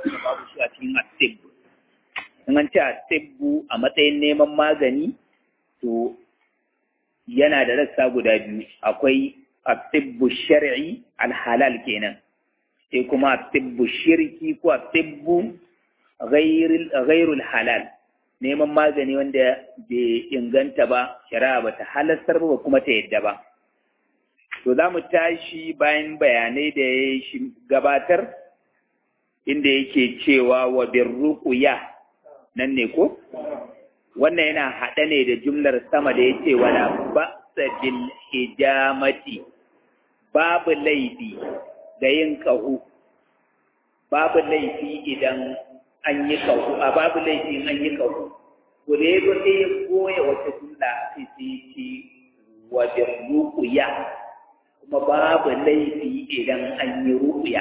da babu su a cikin asibbu in an ce asibbu a matsayin neman magani to yana da rassa guda biyu akwai asibbu shar'i alhalal kenan sai kuma asibbu shirki ko asibbu ghairul halal neman magani wanda bai inganta ba shari'a ba ta halastar ba kuma ta yadda ba to za mu tashi bayan bayanai da ya gabatar inda yake cewa wa birruqya nan ne ko wannan yana haɗa ne da jumlar sama da yace wala ba'sa bil hijamati babu laifi da yin ƙahu babu laifi idan an yi ƙahu a babu laifi in an yi ƙahu ko da ya sai ya goya wata jumla sai sai ce wa birruqya kuma babu laifi idan an yi ruƙuya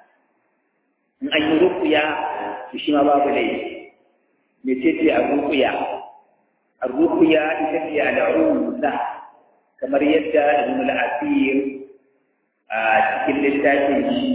in an yi ruƙuya to shi ma babu laifi mece ce a ruƙuya a ruƙuya ita ce al'uza kamar yadda ibn al-asir a cikin littafin shi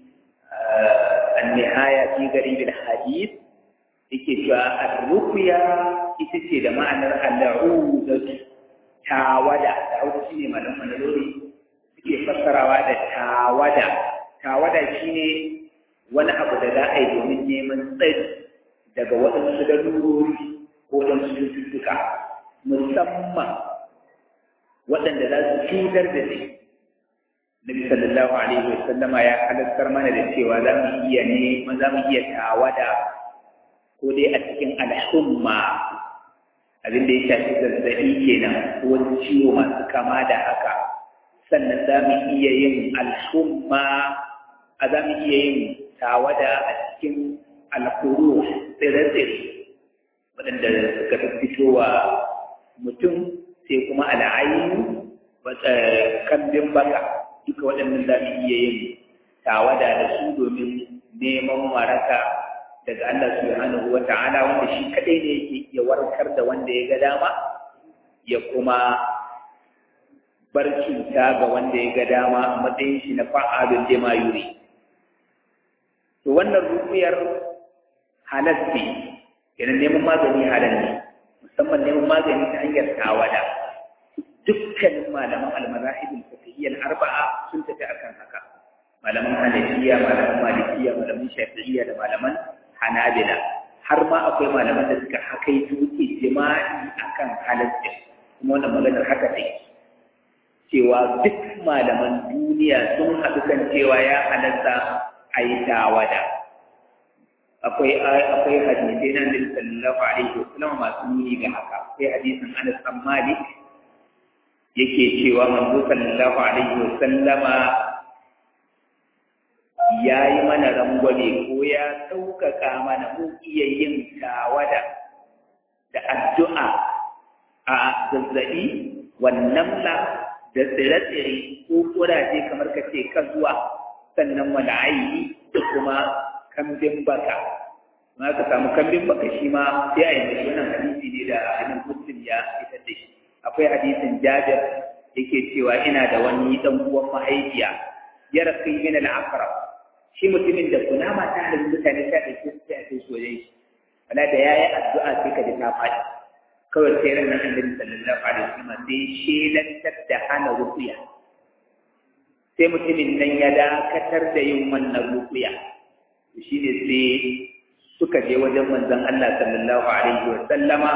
an-nihaya fi garib al-hadith yake cewa ar-ruqya ita ce da ma'anar al-uza tawada tawada shine malaman manalori suke fassarawa da tawada tawada shine wani abu da za a yi domin neman tsari daga waɗansu darurori ko waɗansu cututtuka musamman waɗanda za su cutar da shi Nabi sallallahu alaihi wa sallama ya halartar mana da cewa za mu iya ne za mu iya tawada ko dai a cikin al'umma abin da ya shafi zazzaɓi kenan ko wani ciwo masu kama da haka sannan za mu iya yin al'umma a za mu iya yin tawada a cikin alkuru tsire-tsire waɗanda suka fi fitowa mutum sai kuma al'ayin kambin baka duka waɗannan za mu iya yin tawada da su domin neman waraka daga Allah subhanahu wa ta'ala wanda shi kadai ne yake iya warkar da wanda ya ga dama ya kuma bar cuta ga wanda ya ga dama a matsayin shi na fa'alun lima yuri to wannan rufiyar halasti kenan neman magani halal ne musamman neman magani ta hanyar tawada dukkanin malaman almazahibul fiqhiyyah arba'a sun tafi akan haka malaman hanafiya malaman malikiya malaman shafi'iyya da malaman hanabila har ma akwai malaman da suka hakaito ijma'i akan halalci kuma wannan maganar haka take cewa duk malaman duniya sun haɗu kan cewa ya halatta a yi tawada akwai akwai hadisai na Nabi sallallahu alaihi wasallam masu nuni ga haka akwai hadisin Anas bin Malik yake cewa manzo sallallahu alaihi wasallama ya yi mana rangwame ko ya sauƙaƙa mana mun iya yin tawada da addu'a a zazzaɓi wannan la da tsire-tsire ko kuraje kamar ka ce ka zuwa sannan wani ayi da kuma kambin baka ma ka samu kambin baka shi ma sai a yi mai wannan hadisi ne da ainihin muslim ya fitar da shi akwai hadisin jabir yake cewa ina da wani dan uwan mahaifiya ya rafi min al-aqrab shi mutumin da kunama ta halin mutane ta da shi sai a kai shi wajen shi wala da yayi addu'a sai ka ji ta faɗi kawai sai ran nan annabi sallallahu alaihi wasallam sai shelantar da hana rufiya sai mutumin nan ya dakatar da yin wannan rufiya shi ne sai suka je wajen manzon Allah sallallahu alaihi wasallama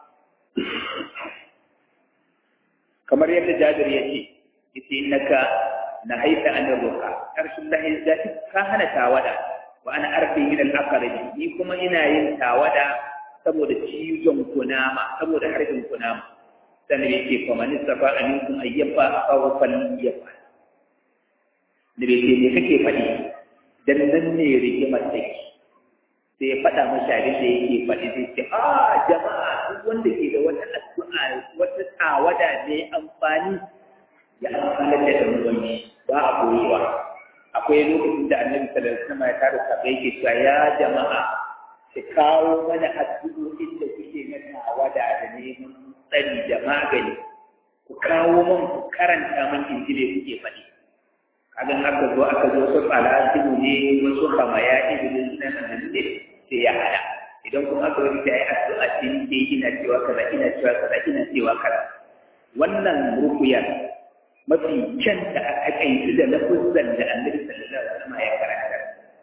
kamar yadda Jabir ya ce yace innaka nahaita an ruqa arsulullahi zati ka hana tawada wa ana arfi min al-aqrab ni kuma ina yin tawada saboda cizon kunama saboda harbin kunama sannan yake fa man istafa aminkum ayyafa awfal yafa da yake me kake faɗi dan nan ne rigimar take sai ya faɗa masa abin da yake faɗi sai ce a jama'a duk wanda ke da wata addu'a wata tawada ne amfani ya amfana da ɗan uwanci ba a koyewa akwai lokacin da annabi sallallahu alaihi wasallam ya tara sabai yake cewa ya jama'a ki kawo mana addu'o'in da kuke na tawada da neman tsari da magani ku kawo man ku karanta man injile kuke faɗi kagan aka zo aka zo su falasimu ne wasu kamaya ibinin suna nan ne sai ya hada idan kuma aka wani ta yi addu'a ce ke ina cewa kaza ina cewa kaza ina cewa kaza wannan rukuyar mafi kyan da aka kaitu da lafuzan da annabi sallallahu alaihi wasallam ya karanta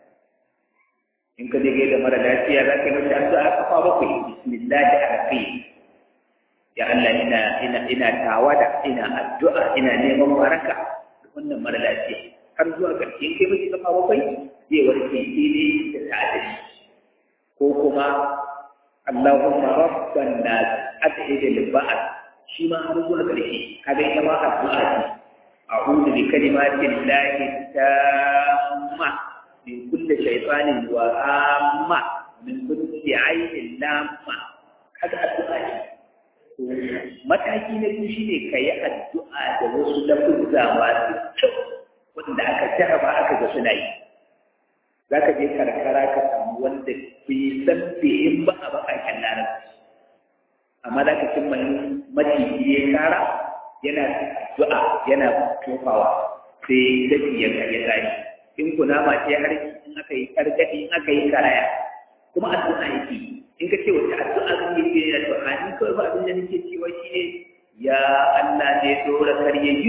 in ka je da mara lafiya za ka yi masa addu'a kafa bakwai bismillah arrahim ya Allah ina ina ina tawada ina addu'a ina neman baraka wannan mara lafiya har zuwa ƙarshe kai mace kafa bakwai zai warke daidai da ta'adari ko kuma Allahumma rabban nas adhid al-ba'd shi ma har zuwa ƙarshe kaga ita ma addu'a ce a'udhu bi kalimati llahi tamma min kulli shaytanin wa amma min kulli aynin lamma kaga addu'a ce mataki na biyu shine kayi addu'a da wasu lafuzza masu kyau wanda aka jaraba aka ga suna yi za ka je karkara ka samu wanda bai san in ba a bakaken larabci amma za ka cimma maciji ya kara yana addu'a yana tofawa sai dafi ya karya tsari in kunama ce har in aka yi karkadi in aka yi karaya kuma addu'a yake in ka ce wata addu'a kan yi ke da addu'a ni kawai ba abin da nake cewa shine ya Allah ne dora karyayyu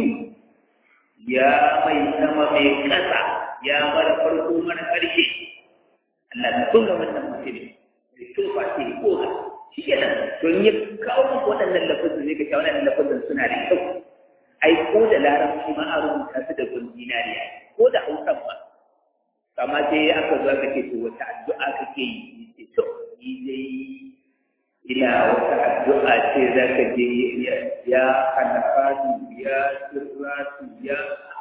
ya mai sama mai ƙasa ya mara farko mara ƙarshe Allah ta tunga wannan mutum da tofa ce ko shi ke nan to in ya kawo muku waɗannan lafazin ne ka sha waɗannan lafazin suna da kyau ai ko da larabci ma a rubuta su da gun dinariya ko da hausan ma amma sai aka zo aka ce to wata addu'a kake yi ce to ni dai ina wata addu'a ce za ka je ya hanafatu ya sirratu ya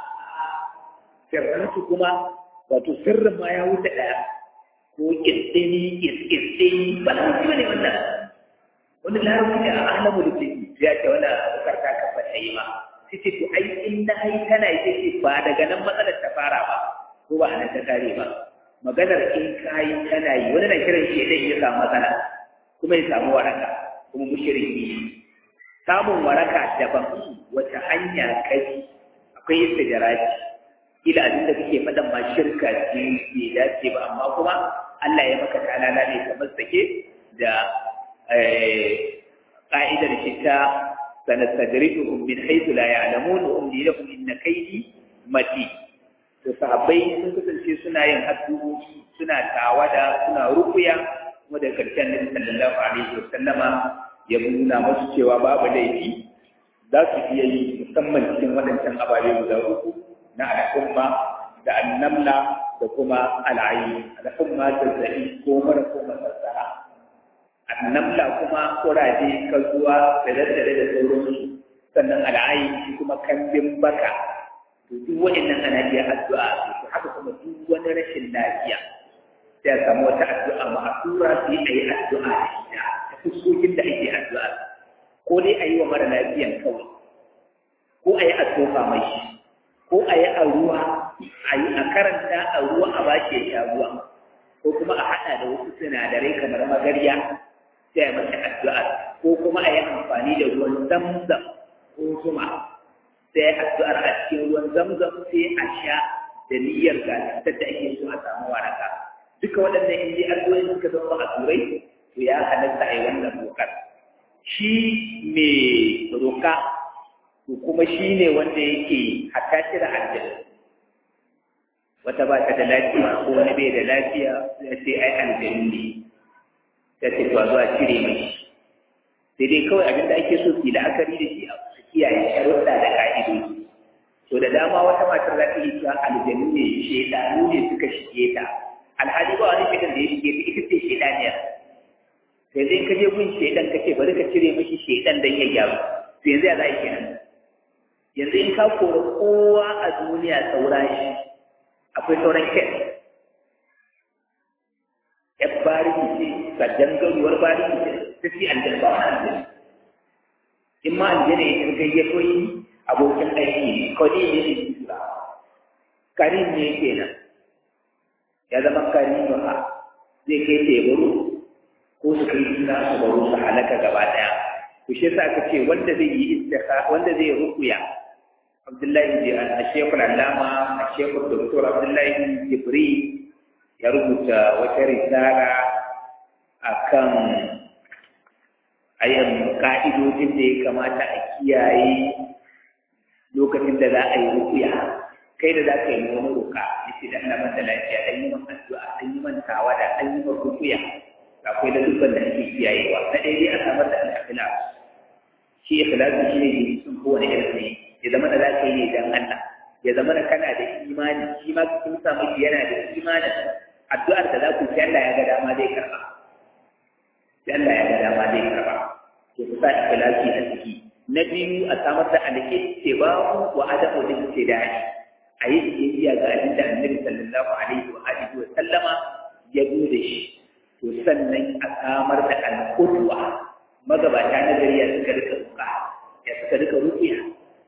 sirratu kuma wato sirrin ma ya wuce ɗaya ko ƙirɗini ƙirɗini ba na wuce ne wannan wani larabci ne a alamu da ke ya ce wani abokar ta kafa ta yi ma sai ce to ai in na yi tana yi ce ba daga nan matsalar ta fara ba ko ba a nan ta kare ba maganar in ka yi tana yi wani na kiran shi ya ya samu matsala kuma ya samu waraka kuma mushriki samun waraka daban wata hanya kai akwai istijaraji ila abin da kake faɗan ma shirka ce bai dace ba amma kuma Allah ya maka talala ne kamar sake da ƙa'idar shi ta sanastadrijuhum min haythu la ya'lamun wa umli lahum inna kaydi mati to sahabbai sun kasance suna yin addu'o'i suna tawada suna rukuya kuma da karshen nabi sallallahu alaihi wa sallama ya nuna musu cewa babu laifi za su iya yi musamman cikin waɗancan ababe guda uku na al'umma da annamla da kuma al'ayi al'umma zazzabi ko mara ko masassara annamla kuma kuraje kazuwa da daddare da sauransu sannan al'ayi kuma kambin baka to duk waɗannan ana iya addu'a to haka kuma duk wani rashin lafiya sai a samu wata addu'a ma'asura sai a yi addu'a da ita ta fuskokin da ake addu'a ko dai a yi wa mara lafiyan kawai ko a yi a tofa mai shi ko a yi a ruwa a yi a karanta a ruwa a bashi ya sha ruwa ko kuma a haɗa da wasu sinadarai kamar magarya sai a masa addu'a ko kuma a yi amfani da ruwan zamzam ko zuma sai addu'ar a cikin ruwan zamzam sai a sha da niyyar ga cutar da ake so a samu waraka duka waɗannan in dai addu'o'i suka zama a turai to ya halatta a yi wannan dokar shi mai roka to kuma shi ne wanda yake hatta cire aljanna wata ba ta da lafiya ko wani bai da lafiya sai sai ai aljanna ne ta ce to zuwa cire mai sai dai kawai abin da ake so su yi la'akari da shi a kiyaye sharuɗa da ka'idoji to da dama wata matar za ta yi cewa aljanu ne shaidanu ne suka shige ta alhali ba wani shaidan da ya shige ta ita ce shaidaniya sai zai ka je gun shaidan ka ce bari ka cire mashi shaidan don ya gyaru to yanzu ya za a yi kenan yanzu in ka kori kowa a duniya saura shi akwai sauran kyan ya bariki ce sajjan garuwar bariki ce ta fi aljanna ba wani aljanna in ma aljanna ya kirgai ya koyi abokin aiki ne kawai ne ne tura karim ne kenan ya zama karim ba zai kai tebaru ko su kai suna su baro su halaka gaba daya ku shi yasa aka ce wanda zai yi istikha wanda zai rukuya Abdullahi a Shekul Allama a Shekul Doktor Abdullahi Jibri ya rubuta wata risala a kan ayyan ka'idodin da ya kamata a kiyaye lokacin da za a yi rukuya kai da za ka yi wani roka yace da Allah masa lafiya an yi man addu'a an yi man tawada an yi man rukuya akwai da dukkan da ake kiyayewa na ɗaya dai a samar da al-ikhlas shi ikhlasi shi ne sun kowane irin ne ya zama da za ka yi ne dan Allah ya zama da kana da imani shi ma kun samu yana da imanin addu'ar da za ku ci Allah ya ga dama zai karba sai Allah ya ga dama zai karba to ku sa ikhlasi a ciki na biyu a samar da al-ittiba wa adamu al-ibtida'i a yi biyayya ga abin da Annabi sallallahu alaihi wa alihi wa sallama ya zo da shi to sannan a samar da al-qudwa magabata na gari ya suka rika ruka ya suka rika rukiya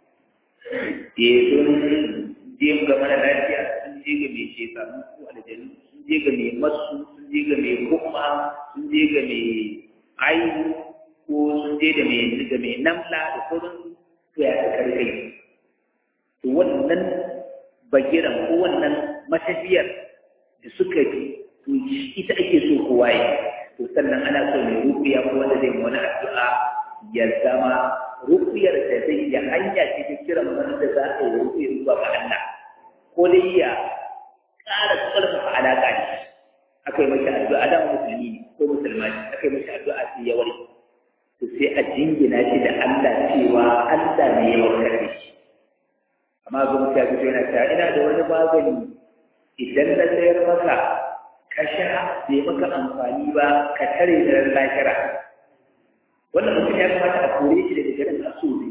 ya sun je ga mara lafiya sun je ga mai shekaru ko aljanu sun je ga mai masu sun je ga mai kuma sun je ga mai ayu ko sun je da mai ga mai namla da sauran to ya suka rika yi to wannan bagiran ko wannan matafiyar da suka bi to ita ake so kowa yi to sannan ana so mai rufiya ko wanda zai wani addu'a ya zama rufiyar da zai ya hanya ce ta kiran wanda za a yi rufiyar zuwa ga Allah ko dai ya ƙara ƙarfafa alaƙa ne aka yi mashi addu'a da musulmi ne ko musulma ne aka yi mashi addu'a sai ya warke to sai a jingina shi da Allah cewa Allah ne ya warkar da shi amma ga mutum ya fito yana cewa ina da wani magani idan na sayar maka ka sha bai maka amfani ba ka tare da ran lahira wannan mutum ya kamata a kore shi daga garin asuri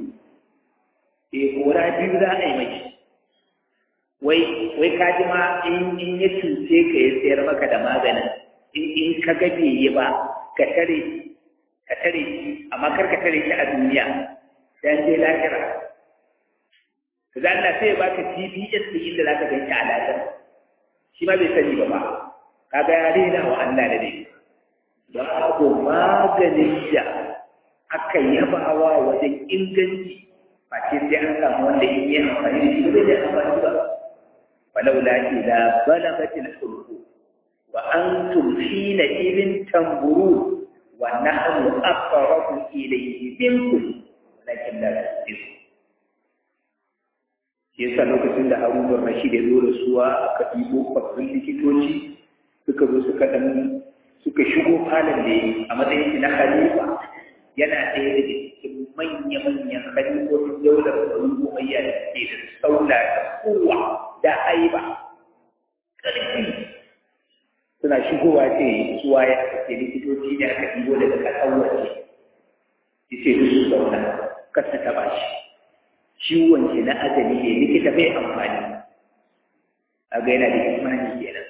eh kora biyu za a yi mai wai wai ka ji ma in in ya cuce ka ya sayar maka da maganin in in ka ga bai yi ba ka tare ka tare shi amma kar ka tare shi a duniya dan je lahira kaga Allah sai ya baka TBS din inda zaka ganci a lahira shi ma bai sani ba ba kaga ya rena wa Allah da dai babu maganin da aka yabawa wajen inganci ba ce sai an samu wanda in yi amfani da shi ba zai amfani ba walaula idza balagatil hulqu wa antum hina idin tamburu wa nahnu aqrabu ilayhi minkum walakin la tusirun yasa lokacin da Harun Rashid ya zo da suwa aka ɗibo babban likitoci suka zo suka dan suka shigo falon da a matsayin shi na khalifa yana ɗaya daga cikin manya-manyan khalifofin daular Bani Umayya da ke da saula da kowa da haiba ƙarfi suna shigowa ce suwa ya ake likitoci ne aka ɗibo daga ƙasar waje ya ce su zauna kasa taɓa shi ciwon shi na ajali ne likita bai amfani a ga yana da imani kenan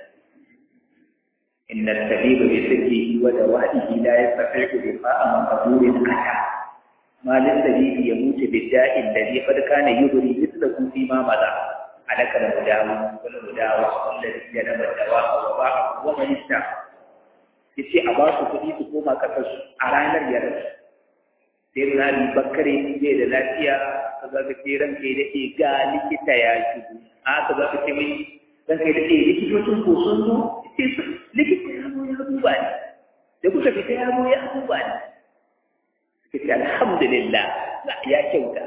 inna tabiba bi sirrihi wa dawaihi la yastati'u difa'a man qaburin ata ma lil tabibi yamutu bi da'in ladhi qad kana yubri mithlahu fi ma mada alaka da mudawu wala mudawu alladhi yadama dawa wa ba'a wa man ista yace a ba su kuɗi su koma kasar su a ranar yara sai na bi bakare zai da lafiya ka ga ke ranka da ke ga likita ya shigo a ka za ka ce mai ranka da ke likitocin ko sun zo likita ya zo ya duba ni da kuka fita ya zo ya duba ni suka ce alhamdulillah ya kyauta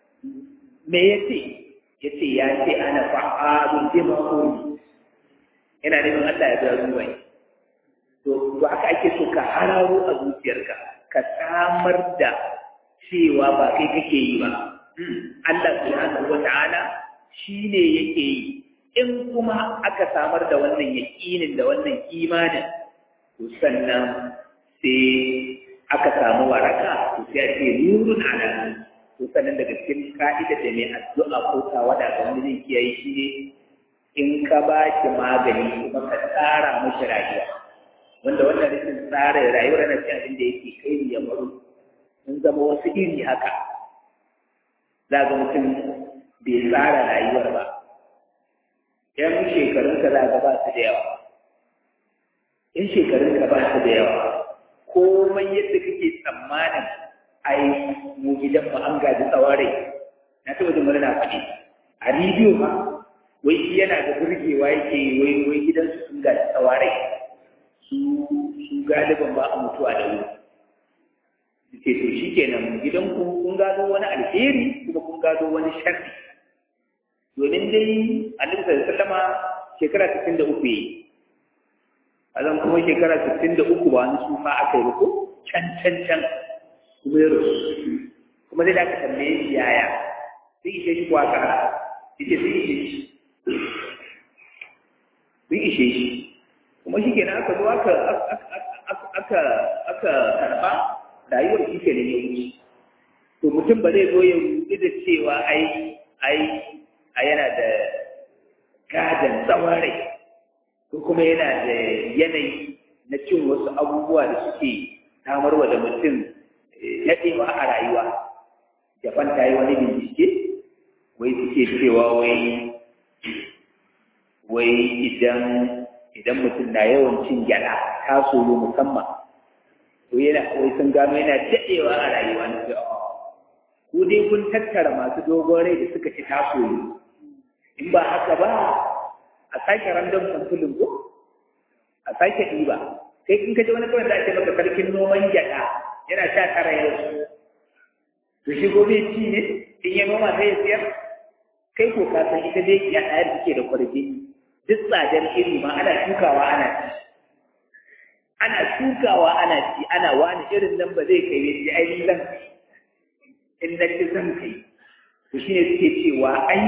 me ya ce ya ce ya ce ana fa'alun bima uri yana neman Allah ya biya duba ni to to haka ake so ka hararo a zuciyarka ka samar da cewa ba kai kake yi ba Allah subhanahu wata'ala shine yake yi in kuma aka samar da wannan yaƙinin da wannan imanin to sannan sai aka samu waraka to sai a ce nurun ala to sannan daga cikin ka'ida da mai addu'a ko tawada ga wani zai kiyaye shi ne in ka ba shi magani kuma ka tsara mashi rayuwa wanda wannan rikin tsara rayuwar na ce abin da yake kai ya baro sun zama wasu iri haka za ga mutum bai tsara rayuwar ba ‘yan shekarunka za ga ba su da yawa ‘yan shekarunka ba su da yawa komai yadda kake tsammanin ai mu gidan mu an gaji tsawarai na taɓa jin wani na faɗi a rediyo ma wai shi yana da burgewa yake wai wai gidansu sun ga tsawarai su su galiban ba a mutuwa da wuri ce to shi kenan gidan ku kun gado wani alheri kuma kun gado wani sharri domin dai annabi sallallahu alaihi wasallama shekara 63 yi azan kuma shekara 63 ba wani sufa aka yi ba ko can can can kuma ya rasu kuma zai da aka tambaye shi yaya sai ishe shi kuwa kara yace sai ishe shi sun ishe shi kuma shi kenan aka zo aka aka aka karba rayuwar shi ke ne ya wuce to mutum ba zai zo ya rudu da cewa ai ai a yana da gadon tsawon rai ko kuma yana da yanayi na cin wasu abubuwa da suke samarwa da mutum daɗewa a rayuwa japan ta yi wani bincike wai suke cewa wai wai idan idan mutum na yawan cin gyada ta soyo musamman to yana wai sun gano yana daɗewa a rayuwa na ce ku dai kun tattara masu dogon rai da suka ci ta soyo in ba haka ba a sake random samfulin ko a sake ɗiba kai in ka ji wani kawai da ake maka sarkin noman gyada yana sha tara yau to shi gobe ci ne in ya noma sai ya siyar kai ko ka san ita dai ya ɗaya take da kwarfi duk tsadar iri ma ana shukawa ana ci ana shukawa ana ci ana wani irin nan ba zai kai yace ai zan in na ci zan kai to shine suke cewa ai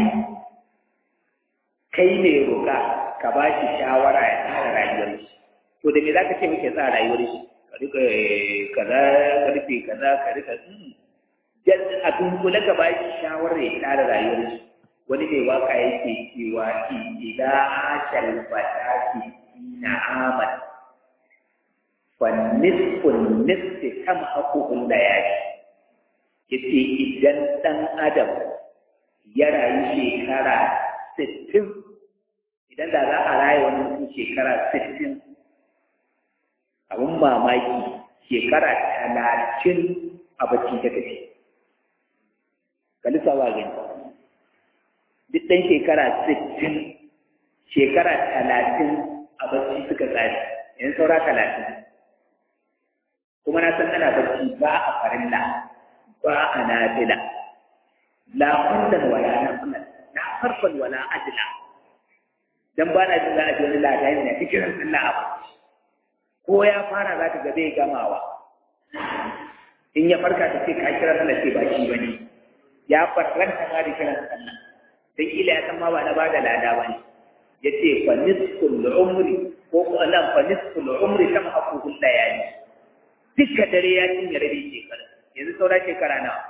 kai ne roƙa ka ba shi shawara ya tsara rayuwar shi to da me za ka ce muke tsara rayuwar shi ka rika kaza karfe kaza ka rika a dunkule ka ba shi shawara ya tsara rayuwar shi wani mai waka yake cewa ila ashal fatati na amal fa nisfun nisfi kam hakuhun da yaki yace idan dan adam ya rayu shekara sittin idan da za a raya wani mutum shekara sittin abin mamaki shekara talatin a bacci ta tafi kalisa wa gani duk ɗan shekara sittin shekara talatin a bacci suka tsari yanzu saura talatin kuma na san ana bacci ba a farilla ba a nafila la kullum wala nafilan na farfan wala adla dan ba na jin za a ji wani ladayin ne cikin sallah a bacci ko ya fara za ka ga bai gamawa in ya farka ta ce ka kira sallah ce ba shi bane ya farranta ma da kiran sallah dan kila ya san ma ba na bada lada bane yace fa nisful umri ko ko nan fa nisful umri kama hakuhul layali dukkan dare ya cinye rabi shekara yanzu saura shekara nawa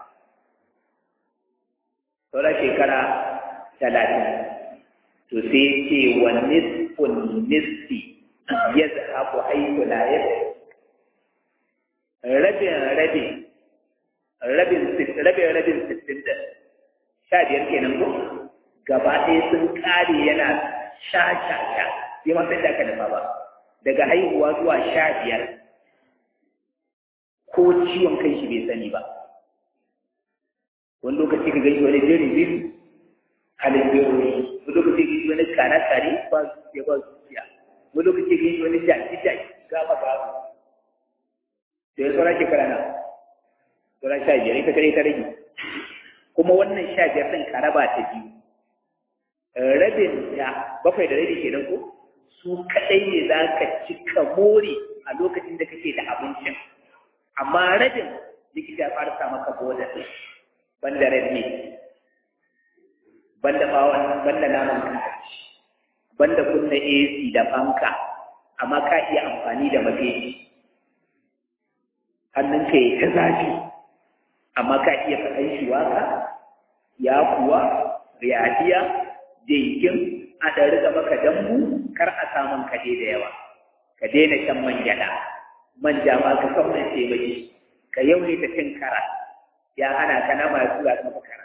saura shekara talatin to sai ce wa nisfun nisfi ya zahabu haiku la ya rabin rabin rabin rabin rabin sittin da sha biyar kenan ko gaba ɗaya sun ƙare yana sha sha sha sai ma sai da aka dafa ba daga haihuwa zuwa sha biyar ko ciwon kai shi bai sani ba wani lokaci ka gaji wani jeri biyu halin biyu wani lokaci ka gaji wani kana kare ba zuciya ba zuciya wani lokaci ka gaji wani jaki jaki gaba gaba da ya sauran shekara na sauran sha biyar ita kare ta rage kuma wannan sha biyar ɗin ka raba ta biyu rabin ta bakwai da rabi kenan ko su kaɗai ne za ka ci ka more a lokacin da kake da abincin amma rabin likita ya fara sa maka boda banda red meat banda bawon banda naman kaji banda kunna AC da fanka amma ka iya amfani da mafi hannunka ya ta zafi amma ka iya faɗan shi waka ya kuwa riyadiya jinkin a ɗari da maka dambu kar a samun kaje da yawa ka daina shan man gyaɗa manja ma ka san man ce baki ka yawaita cin kara ya hana ka na masu za maka kara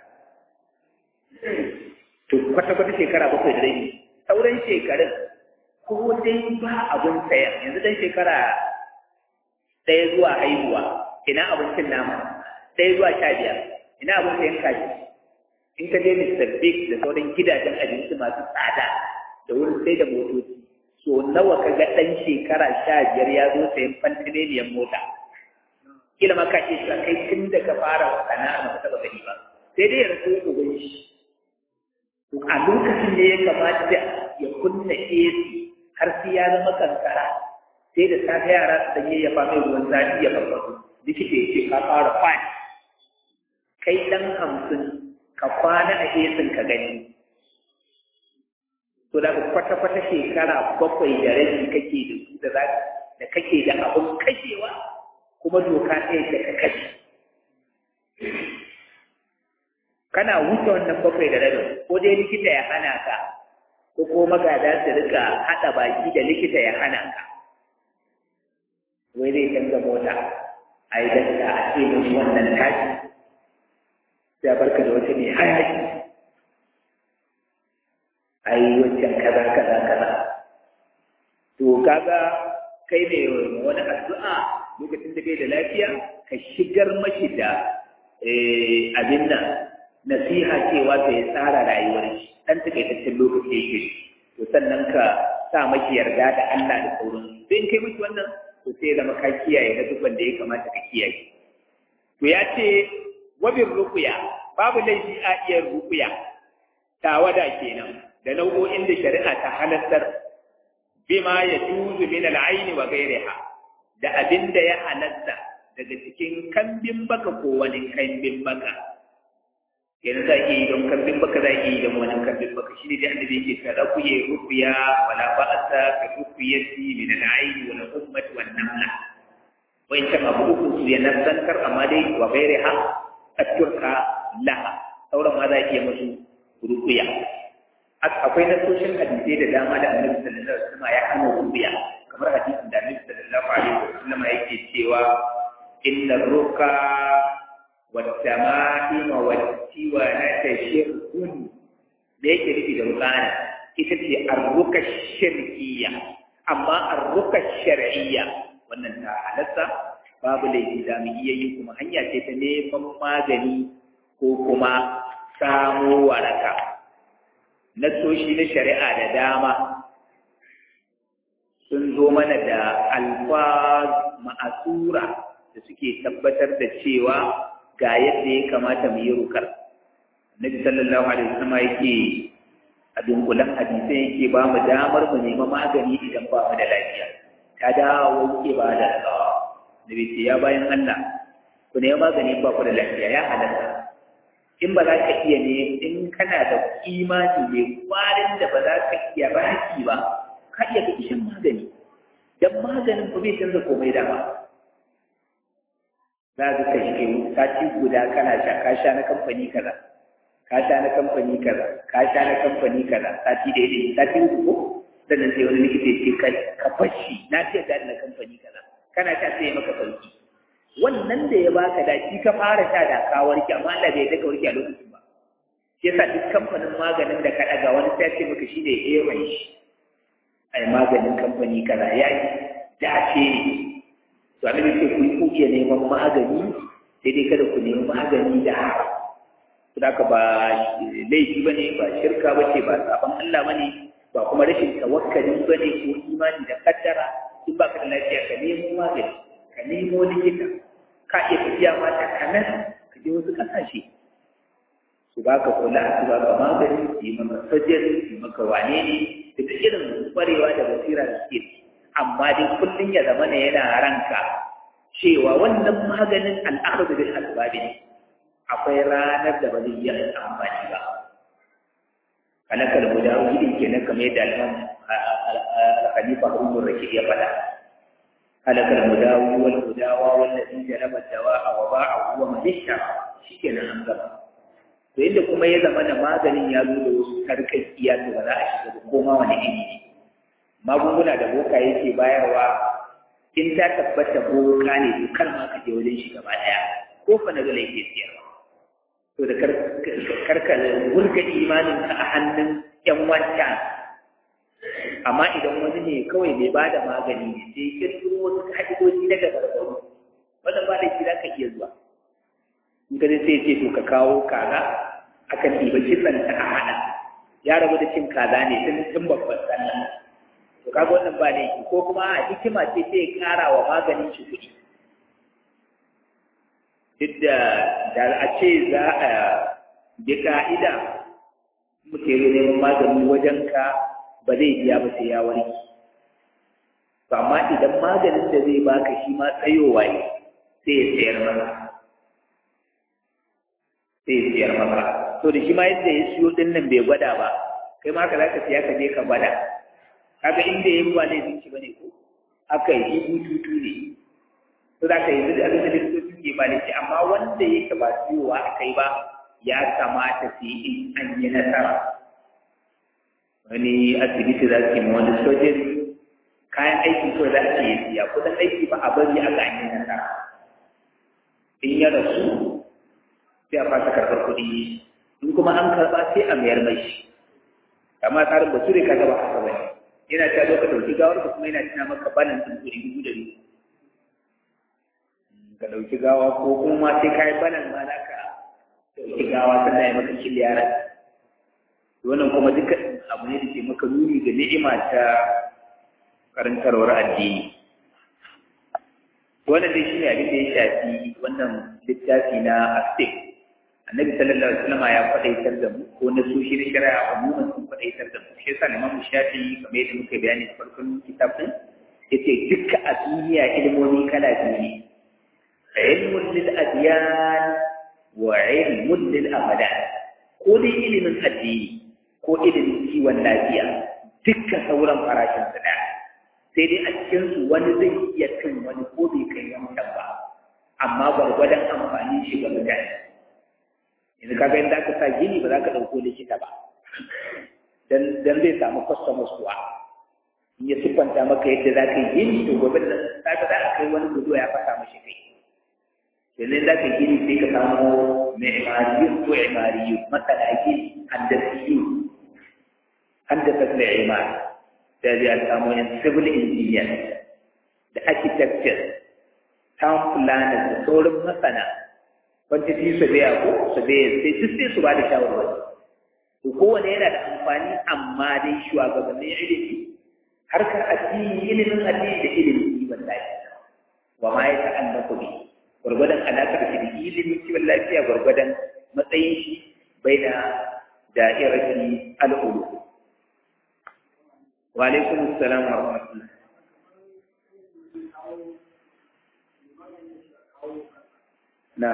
to kwata-kwata shekara bakwai da rai sauran shekarun ko dai ba abin saya yanzu dan shekara ɗaya zuwa haihuwa ina abincin nama ɗaya zuwa sha biyar ina abin sayan kaji in ka je Mr. Big da sauran gidajen abinci masu tsada da wurin sai da motoci so nawa ka ga ɗan shekara sha biyar ya zo sayan fantineniyar mota kila ma ka ce sa kai tun da ka fara sana'a ba ka taɓa gani ba sai dai ya rasu uban shi a lokacin ne ya kamata ya kunna AC har sai ya zama kankara sai da safe yara su sanye ya fama ruwan zafi ya farfaɗo likita ya ce ka fara fani kai ɗan hamsin ka kwana a esin ka gani to da kwata-kwata shekara bakwai da rabi kake da su da da kake da abun kashewa kuma doka ta yadda ka kashe kana wuce wannan bakwai da rabin ko dai likita ya hana ka ko ko magada su rika haɗa baki da likita ya hana ka wai zai canza mota a yi danta a ce mun wannan tashi sai barka da wata mai hayaki a yi wancan kaza kaza kaza to kaga kai ne wani addu'a lokacin da bai da lafiya ka shigar mashi da abin nan nasiha cewa ta ya tsara rayuwar shi dan takaitaccen lokaci yake to sannan ka sa maki yarda da Allah da sauran sai in kai miki wannan to sai zama ka kiyaye na duk wanda ya kamata ka kiyaye to ya ce wabin rukuya babu laifi a iya rukuya tawada kenan da nau'o'in da shari'a ta halattar bima ya juzu min al'aini wa ghairiha da abin da ya halatta daga cikin kambin baka ko wani kambin baka yanzu za ki yi don kambin baka za ki yi don wani kambin baka shi ne da annabi yake ka rakuye rukuya wala ba'asa ka rukuyati min al'aini wal ummati wan namla wancan abu uku su ya nasantar amma dai wa ghairiha atturka laha sauran ma za ki yi musu rukuya akwai nasoshin hadisai da dama da annabi sallallahu alaihi wasallam ya hana rubiya kamar hadisin da annabi sallallahu alaihi wasallam yake cewa inna ruka والتمائم والتوانة شرك da yake nufi da rukana ita ce arruka shirkiya amma arruka shar'iyya wannan ta halatta babu laifi da mu iya yi kuma hanya ce ta neman magani ko kuma samo waraka nasoshi na shari'a da dama sun zo mana da alfaz ma'asura da suke tabbatar da cewa ga yadda ya kamata mu yi rukar Nabi sallallahu alaihi wasallam yake a dunkulan hadisai yake ba mu damar mu nema magani idan ba mu da lafiya ta dawo yake ba da tsawa Nabi ce ya bayan Allah ku nema magani ba ku da lafiya ya halatta in ba za ka iya ne in kana da imani mai kwarin da ba za ka iya baki ba ka iya ka shan magani dan maganin ba bai canza komai da ba za ka kashe sati guda kana sha ka sha na kamfani kaza ka sha na kamfani kaza ka sha na kamfani kaza sati daidai sati uku ko sannan sai wani likita ya ce kai ka fashi na ce da na kamfani kaza kana sha sai maka sauki wannan da ya baka da shi ka fara sha da ka warke amma Allah bai daga warke a lokacin ba shi yasa duk kamfanin maganin da ka daga wani sai ce maka shi ne ewan shi ai maganin kamfani kaza ya yi dace ne to annabi ce ku ku iya neman magani sai dai kada ku nemi magani da haram to da ba laifi bane ba shirka bace ba sabon Allah bane ba kuma rashin tawakkali bane ko imani da kaddara in ba ka da lafiya ka nemo magani ka nemo likita ka iya tafiya ma ta kanan ka je wasu kasashe su ba ka kula su ba ka magani su yi maka sajiyar su yi maka wane ne da duk irin kwarewa da basira da suke amma dai kullum ya zama ne yana ranka cewa wannan maganin al'akhadhu bil asbabi ne akwai ranar da ba zai yi amfani ba kalakal guda gidin kenan kamar yadda al'amam khalifa Umar Rashid ya faɗa kalakal mudawi wal mudawa wallazi jalaba dawa'a wa ba'ahu wa man ishtara shikenan an gaba to inda kuma ya zama da maganin ya zo da wasu sarƙaƙiya to ba za a shiga ba ko ma wani iri ne magunguna da boka yake bayarwa in ta tabbata boka ne to kar ma ka je wajen shi gaba ɗaya ko fa na gala yake siyarwa to da karka wurga imanin ka a hannun yan wancan amma idan wani ne kawai mai ba da magani ne sai kirkiro wasu ka'idoji daga barbaru wannan ba da shi za ka iya zuwa in ka sai ce to ka kawo kaza a aka ɗiba kitsanta a hana ya rabu da cin kaza ne tun tun babban sallah to kaga wannan ba laifi ko kuma a hikima ce sai ya ƙara wa maganin shi kuɗi duk da da a ce za a bi ka'ida muke yi neman magani wajen ka ba zai biya ba sai ya warke to amma idan maganin da zai baka shi ma tsayowa ne sai ya sayar maka sai ya sayar maka to da shi ma yadda ya siyo din nan bai gwada ba kai ma ka zaka siya ka je ka gwada kaga inda ya ba ne zinci bane ko aka yi bututu ne to zaka yi duk abin da likitoci ke ba ne amma wanda yake ba siyowa a kai ba ya kamata su yi in an yi nasara wani asibiti za su yi wani sojin kayan aiki kawai za su yi siya kudin aiki ba a bari a ga an yi nasara in ya rasu sai a fasa karɓar kuɗi in kuma an karɓa sai a mayar mai shi amma tsarin bature ka gaba haka bane yana ta zo ka ɗauki gawar ka kuma yana tuna maka banan ɗin kuɗi dubu da dubu ka ɗauki gawa ko kuma ma sai ka yi banan ma za ka ɗauki gawa sannan ya maka kiliyara wannan kuma duka abu ne da ke maka nuni ga ni'ima ta karantarwar addini wannan dai shi ne abin da ya shafi wannan littafi na astik annabi sallallahu alaihi wasallam ya faɗaitar da mu ko na so shi na shari'a umuman sun faɗaitar da mu shi yasa Imam Shafi kamar yadda muka bayani a farkon kitabin yace dukkan a duniya ilmomi kala biyu ne ilmun lil adyan wa ilmun lil abadan ko dai ilimin addini ko ilimin kiwon lafiya dukkan sauran farashin su ɗaya sai dai a cikin su wani zai iya cin wani ko bai kai wancan ba amma gwargwadon amfani shi ga mutane yanzu kaga inda aka sa gini ba za ka ɗauko likita ba dan zai samu customers kuwa in ya siffanta maka yadda za ka yi gini to gobe da za ka za a kai wani gudu ya fasa mashi kai yanzu za ka gini sai ka samu mi'mariyu ko imariyu masana gini haddasiyu haddasa da imar da zai samu yan civil engineer da architecture town planners da sauran masana wanda su su biya ko su biya sai duk sai su ba da shawarwari to kowane yana da amfani amma dai shugabannin ilimi harkar addini ilimin addini da ilimin kiwon lafiya wa ma ya ta'allaqu bi gwargwadon alaƙar shi da ilimin kiwon lafiya gwargwadon matsayin shi bai da da'irati al'ulu wa alaikum assalam wa rahmatullah na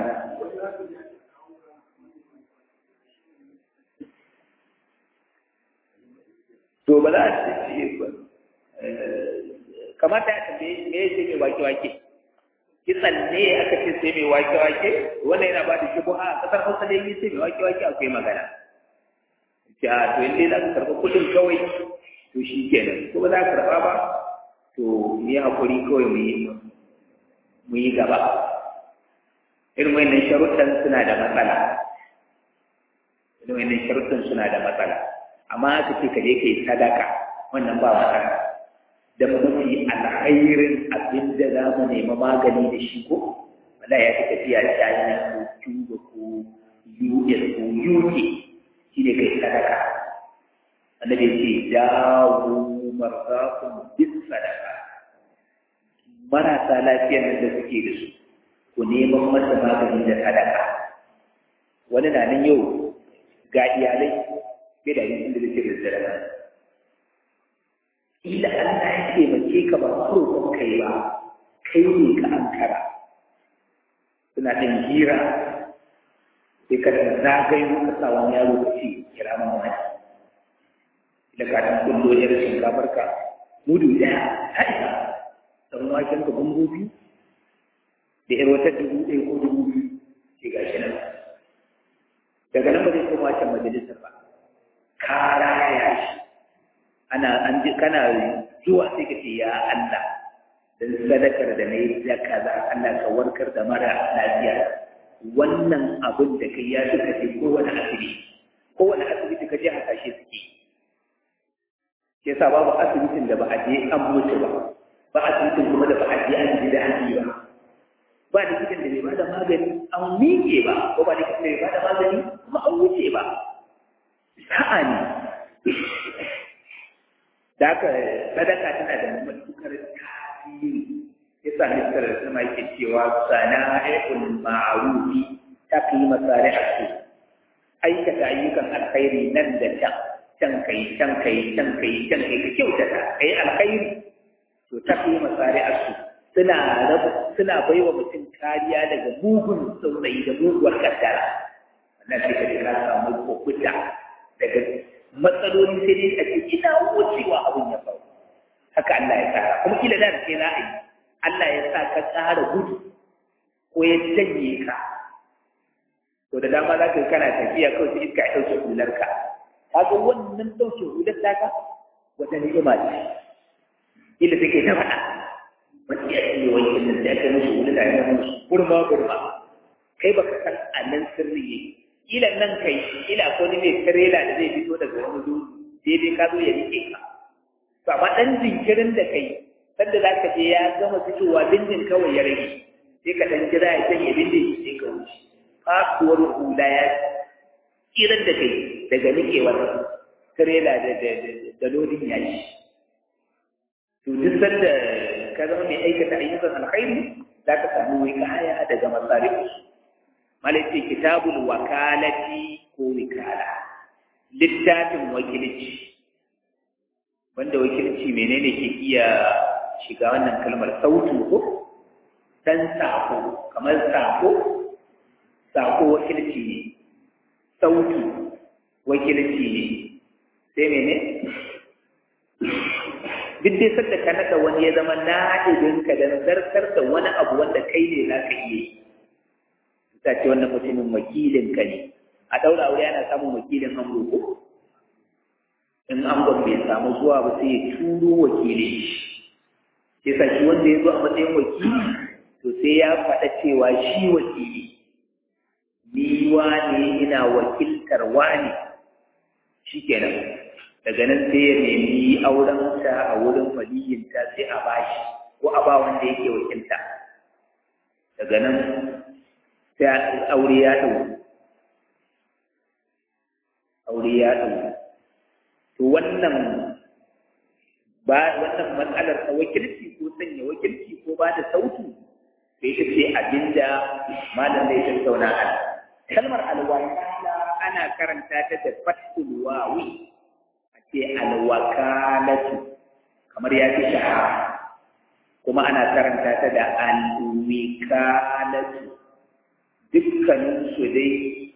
to ba za a ce ba kamata ya tambaye me ya ce mai wake-wake kitsan ne aka ce sai mai wake-wake wannan yana ba da shubuha a kasar hausa da yi sai mai wake-wake akwai magana ce a to inda za ka karɓa kuɗin kawai to shi kenan ko ba za ka karɓa ba to mu yi haƙuri kawai mu yi gaba irin wannan sharuɗan suna da matsala irin wannan sharuɗan suna da matsala amma aka ce ka je ka yi sadaka wannan ba matsala da mafi alkhairin abin da za mu nema magani da shi ko wala ya fi tafiya China ko Cuba ko US ko UK shi ne kai sadaka annabi ya ce dawo marzakum bis sadaka marasa lafiyar nan da suke da su ku neman masa magani da sadaka wani na nan yau ga iyalai bai da yin da zai da sadaka ila Allah ya taimake ka ba roƙon kai ba kai ne ka ankara suna ɗin hira sai ka da zagayo ka sa wani yaro ka ce kira ma wani ila ka ɗan kullo ne da shinkafar ka mudu ɗaya ta isa ɗan waken ka bambo biyu da ƴar wata dubu ɗaya ko dubu biyu ce ga shi nan daga nan ba zai koma wancan majalisar ba ka raya shi ana an ji kana zuwa sai ka ce ya Allah dan sadakar da nayi da kaza Allah ka warkar da mara lafiya wannan abin da kai ya suka ce kowane asibiti kowane asibiti ka je hasashe suke yasa babu asibitin da ba a je an mutu ba ba asibitin kuma da ba a je an ji daɗi ba ba likitan da bai bada magani an miƙe ba ko ba likitan da bai bada magani kuma an wuce ba sa'a ne da haka sadaka tana da matukar tasiri yasa misal sama yake cewa sana'ul ma'rufi tafi masari'atu aikata ayyukan alkhairi nan da can can kai can kai can kai can kai ka kyautata kai alkhairi to tafi masari'atu suna suna baiwa mutum kariya daga mugun saurayi da muguwar kaddara wannan sai ka ka samu kokuta daga matsaloli sai dai a ce ina wucewa abin ya faru haka Allah ya tsara kuma kila da ke za a yi Allah ya sa ka tsara gudu ko ya janye ka to da dama za ka yi kana tafiya kawai sai iska ya ɗauke hularka kaga wannan ɗauke hular taka wata ni'ima ce kila take ta faɗa wani ya ce wani kinnan sai aka musu hular da ya musu gurma gurma kai baka san a nan sirri yake kila nan kai kila ko ni mai karela da zai fito daga wani dutse sai dai ka zo ya rike ka to amma dan jinkirin da kai sanda za ka je ya gama fitowa bindin kawai ya rage sai ka dan jira ya sanya bindin sai ka wuce kasuwar hula ya kiran da kai daga nikewar karela da da lodin yashi to duk sanda ka zama mai aikata ayyukan alkhairi za ka samu wikaya daga masarifu malaiti kitabul wakalati ko wikala littafin wakilci wanda wakilci menene ke iya shiga wannan kalmar sautu ko dan sako kamar sako sako wakilci ne sautu wakilci ne sai mene duk dai sadda ka nada wani ya zama na'ibinka da zartar da wani abu wanda kai ne za ka iya yi ta ce wannan mutumin wakilin ka ne a daura aure ana samun wakilin amro ko in angon bai samu zuwa ba sai ya turo wakili shi sa shi wanda ya zo a matsayin wakili to sai ya faɗa cewa shi wakili ni wane ina wakiltar wane shi kenan daga nan sai ya nemi auren ta a wurin waliyinta sai a bashi ko a ba wanda yake wakilta daga nan sai aure ya ɗau aure ya ɗau to wannan ba wannan matsalar ta wakilci ko sanya wakilci ko ba da sautu sai ita ce abinda malam zai tattauna a kalmar alwakala ana karanta ta da fatul wawi a ce alwakalatu kamar ya fi shahara kuma ana karanta ta da alwikalatu dukkaninsu dai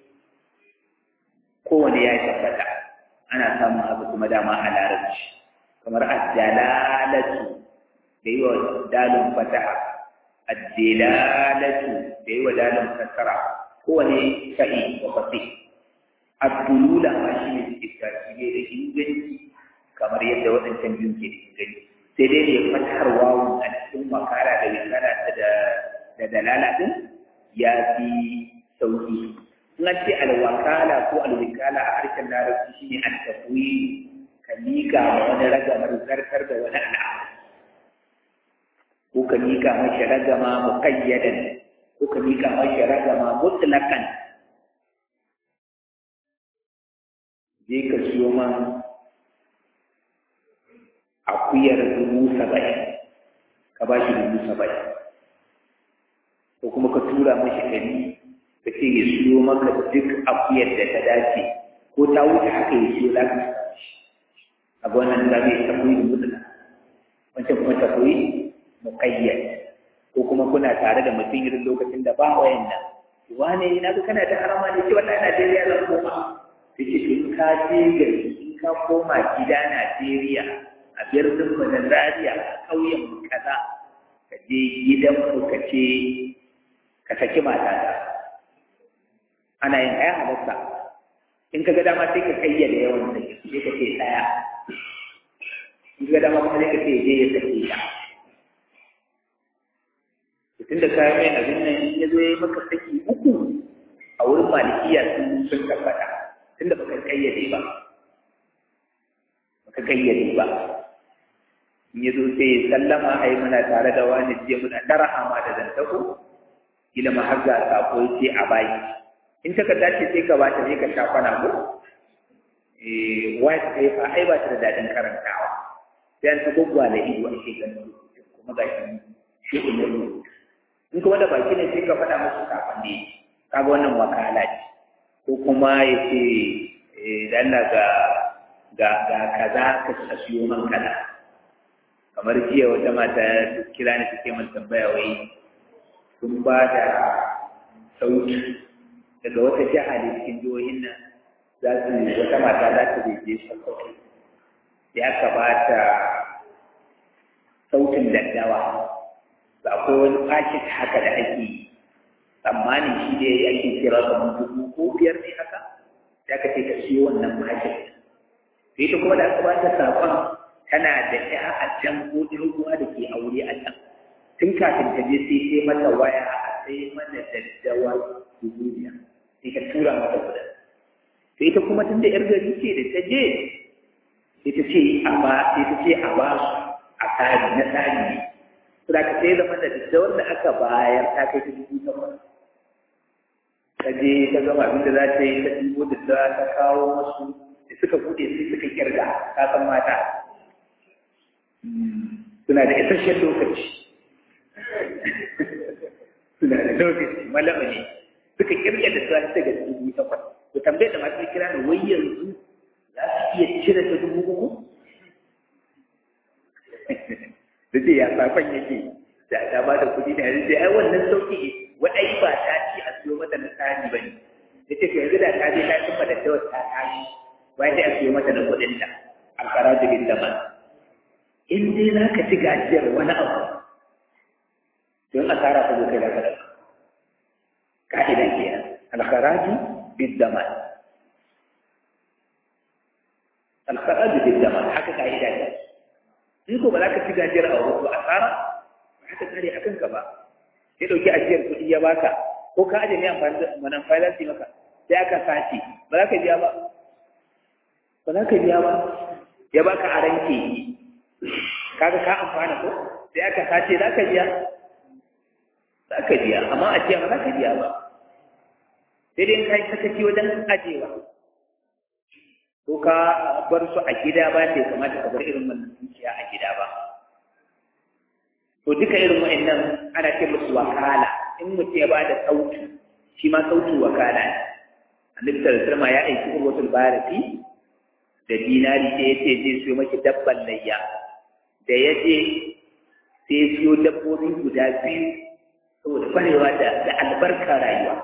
kowane ya tabbata ana samun abu kuma dama a larabci kamar addalalatu da yi wa dalin fataha addalalatu da yi wa dalin kasara kowane sa'i wa fasi abdulula ma shi ne suke tashi ne da inganci kamar yadda waɗancan biyun ke da inganci sai dai ne fatahar wawun a cikin makara da wikara da dalala din ya fi sauki in an ce alwakala ko alwikala a harshen larabci shine al-tafwi ka miƙa ma wani ragamar zartar da wani al'amari ko ka miƙa mashi ragama muqayyadan ko ka miƙa mashi ragama mutlaqan je ka siyo man akuyar dubu saba'in ka ba shi dubu saba'in ko kuma ka tura mashi ɗari ka ce ya siyo maka duk akuyar da ta dace ko ta wuce haka ya siyo za ka a ga wannan za yi tafi da mutuna wancan kuma tafi muƙayyad ko kuma kuna tare da mutum irin lokacin da ba wayan nan wane na ga kana da harama ne ce wannan Najeriya zan koma sai ce in ka je gari in ka koma gida Najeriya a birnin mu na Zaria a ƙauyen mu kaza ka je gidan mu ka ce ka saki matata ana yin ɗaya halatta in ka ga dama sai ka kayyade yawan sai sai ka ce ɗaya in ka ga dama kuma sai ka ce je ya sake ta tun da kayan mai abin nan in ya zo ya yi maka saki uku a wurin malikiya sun sun tabbata tun da baka kayyade ba baka kayyade ba in ya zo sai ya sallama a yi muna tare da wani jiya muna ɗara hama da zantako kila ma har ga sako yace a baki in takarda ce sai ka bata sai ka sha kwana ko eh white paper ai ba ta da dadin karantawa sai an ta gwaggwala ido ake ganin kuma ga shi shi ne in kuma da baki ne sai ka faɗa musu kafin ne kaga wannan wakala ce ko kuma ya ce da Allah ga ga ga kaza ka siyo man kaza kamar jiya wata mata kira ni take min tambaya wai sun ba da sauki daga wata jiha ne cikin jihohin nan za su wata mata za ta je sokoto ya kamata sautin daddawa ba akwai wani paket haka da ake yi tsammanin shi da ake kira kamar dubu ko biyar ne haka ya ka ce ka siyo wannan paket sai ta kuma da aka bata saƙon tana da ya a can ko ɗin ruwa da ke aure a can tun kafin ta je sai sai mata waya a sai mana daddawa dubu biyar sai ka tura mata kuɗin sai ta kuma tun da yar gari ce da ta je sai ta ce a ba sai ta ce a ba su a tsari na tsari ne Suna ka sai zama da daddawar da aka bayar ta kai ta dubu takwas. Ta je ta gama abin da za ta yi ta dubo daddawa ta kawo masu da suka buɗe sai suka kirga ka san mata. Suna da isasshen lokaci. Suna da lokaci malama ne. Suka kirga da ta daga dubu takwas. To tambayar da masu kira da wai yanzu za su iya cire ta dubu uku? da ce ya safan yake da ta ba da kuɗi da yanzu sai ai wannan sauki wa ai ba ta ci a siyo mata na tsari ba ne da ce yanzu da ta je ta cimma da tawar ta tashi wai sai a siyo mata na kuɗin ta alfara jirgin da man in dai za ka ci gajiyar wani abu don asara ta zo kai da kada ka'idan kenan alkharaju biddaman alkharaju biddaman haka ka'ida ne in ko ba za ka ci gajiyar a wasu asara ba ka kare a kanka ba ya ɗauki ajiyar kuɗi ya baka ko ka aje mai amfani da manan falansi maka sai aka sace ba za ka biya ba ba za ka biya ba ya baka a ranke kaga ka amfana ko sai aka sace za ka biya za ka biya amma ajiya ba za ka biya ba sai dai kai sakaci wajen ajewa ko ka bar su a gida ba sai kamata ka bar irin wannan dukiya a gida ba to duka irin wa'annan ana ce musu wakala in mutum ya bada sautu shi ma sautu wakala ne annabi sallallahu alaihi ya aiki urwatul barati da dinari da yace zai siyo maki dabban layya da ya je sai siyo dabbobi guda biyu saboda kwarewa da da albarka rayuwa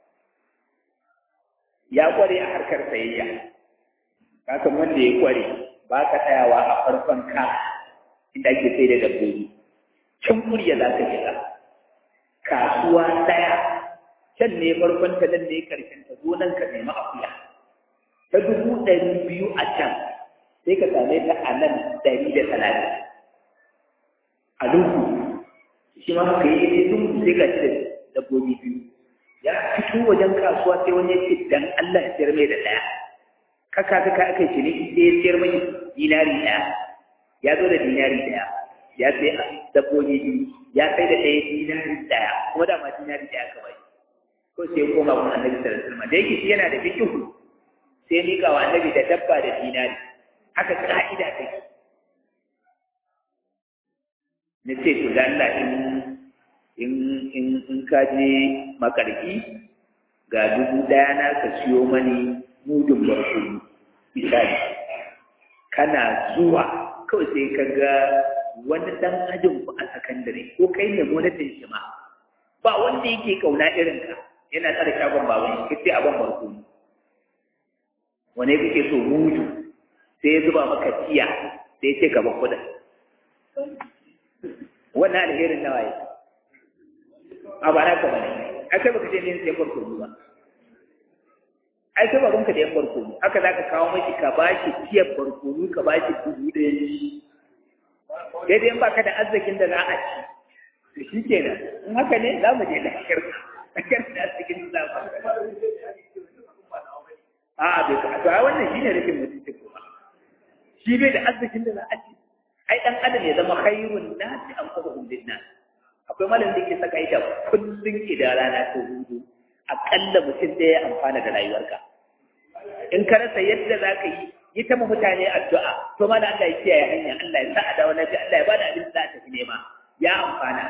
ya kware a harkar sayayya kasan wanda ya kware ba ka tsayawa a farkon ka inda ake sai da dabbobi can kurya za ka shiga kasuwa ɗaya can ne farkon ta nan ne karshen ta zo nan ka nemi akuya ta dubu ɗari biyu a can sai ka same ta a nan ɗari da talatin a lungu shi ma ka yi ne lungu sai ka ci da dabbobi biyu ya fito wajen kasuwa sai wani ya ce dan Allah ya sayar mai da ɗaya kaka kaka aka yi ciniki sai ya sayar mai dinari ɗaya ya zo da dinari ɗaya ya sai dabbobi biyu ya sai da ɗaya dinari ɗaya kuma da ma dinari ɗaya kawai ko sai ya koma kuma annabi sallallahu alaihi wasallam da yake shi yana da fikihu sai mika wa annabi da dabba da dinari haka ka'ida take na ce to da Allah in in in in ka je makarfi ga dubu ɗaya na ka siyo mani mudun barkonu misali kana zuwa kawai sai ka ga wani dan ajin ku a sakandare ko kai ne gwamnatin shi ma ba wanda yake kauna irin ka yana tsara shagon baban ka ce abin barkonu wane kake so mudu sai ya zuba maka tiya sai ya ce ka ba kuɗin wannan alherin nawa yake a ba naka bane ai kai baka je ne sai farko ba ai kai ba gonka da yan farko haka zaka kawo miki ka bashi tiyar farko ka bashi dubu da yanki dai dai baka da arzikin da za a ci to shikenan in haka ne za mu je da shirka kan da arzikin da za a a bai ka to ai wannan shine rikin mutunci kuma shi bai da arzikin da za a ci ai dan adam ya zama khairun nasi an fadhum lin nas a akwai malamin da ke saka ita kullum idan rana ta hudu aƙalla mutum ɗaya ya amfana da rayuwarka in ka rasa yadda za ka yi yi ta mutane addu'a to ma da Allah ya kiyaye hanya Allah ya sa a dawo lafiya Allah ya bada abin da za ta fi nema ya amfana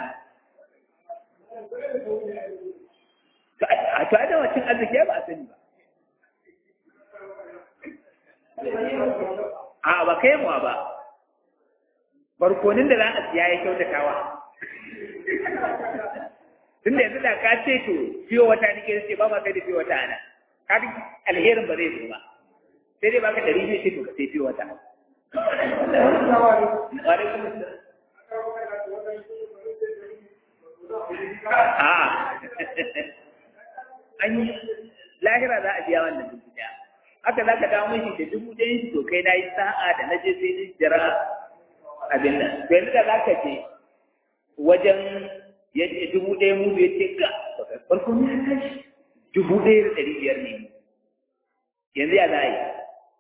a to a dawa cin arziki ba a sani ba a ba kai mu ba barkonin da za a siya ya kyautatawa tun da yanzu da ka ce to fiye wata nake ce ba ma kai da fiye wata ana ka duk alherin ba zai zo ba sai dai baka dari ne ce to ka sai fiye wata a an yi lahira za a biya wannan dubu daya haka za ka dawo mashi da dubu ɗayan shi to kai na yi sa'a da na je sai ni jira abin nan to yanzu da za ka je wajen ya ce dubu ɗaya mu ya ce ga farko ne ya tashi dubu ɗaya da ɗari biyar ne yanzu ya za a yi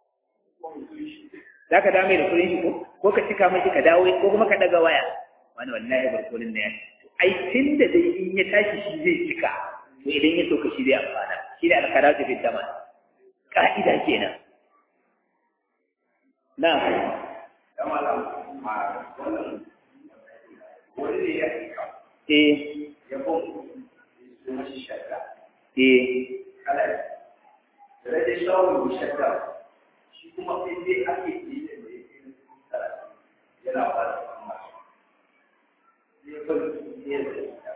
za ka dawo mai da kuɗin shi ko ko ka cika mashi ka dawo ko kuma ka ɗaga waya wani wallahi barkonin da ya ai tun da dai in ya tashi shi zai cika to idan ya soka shi zai amfana shi ne alkara ta fit dama ka'ida kenan na eh eh Rage shawar shakka shi kuma sai dai ake yi da mai yin yana ba da kuma zai bari ne da ita.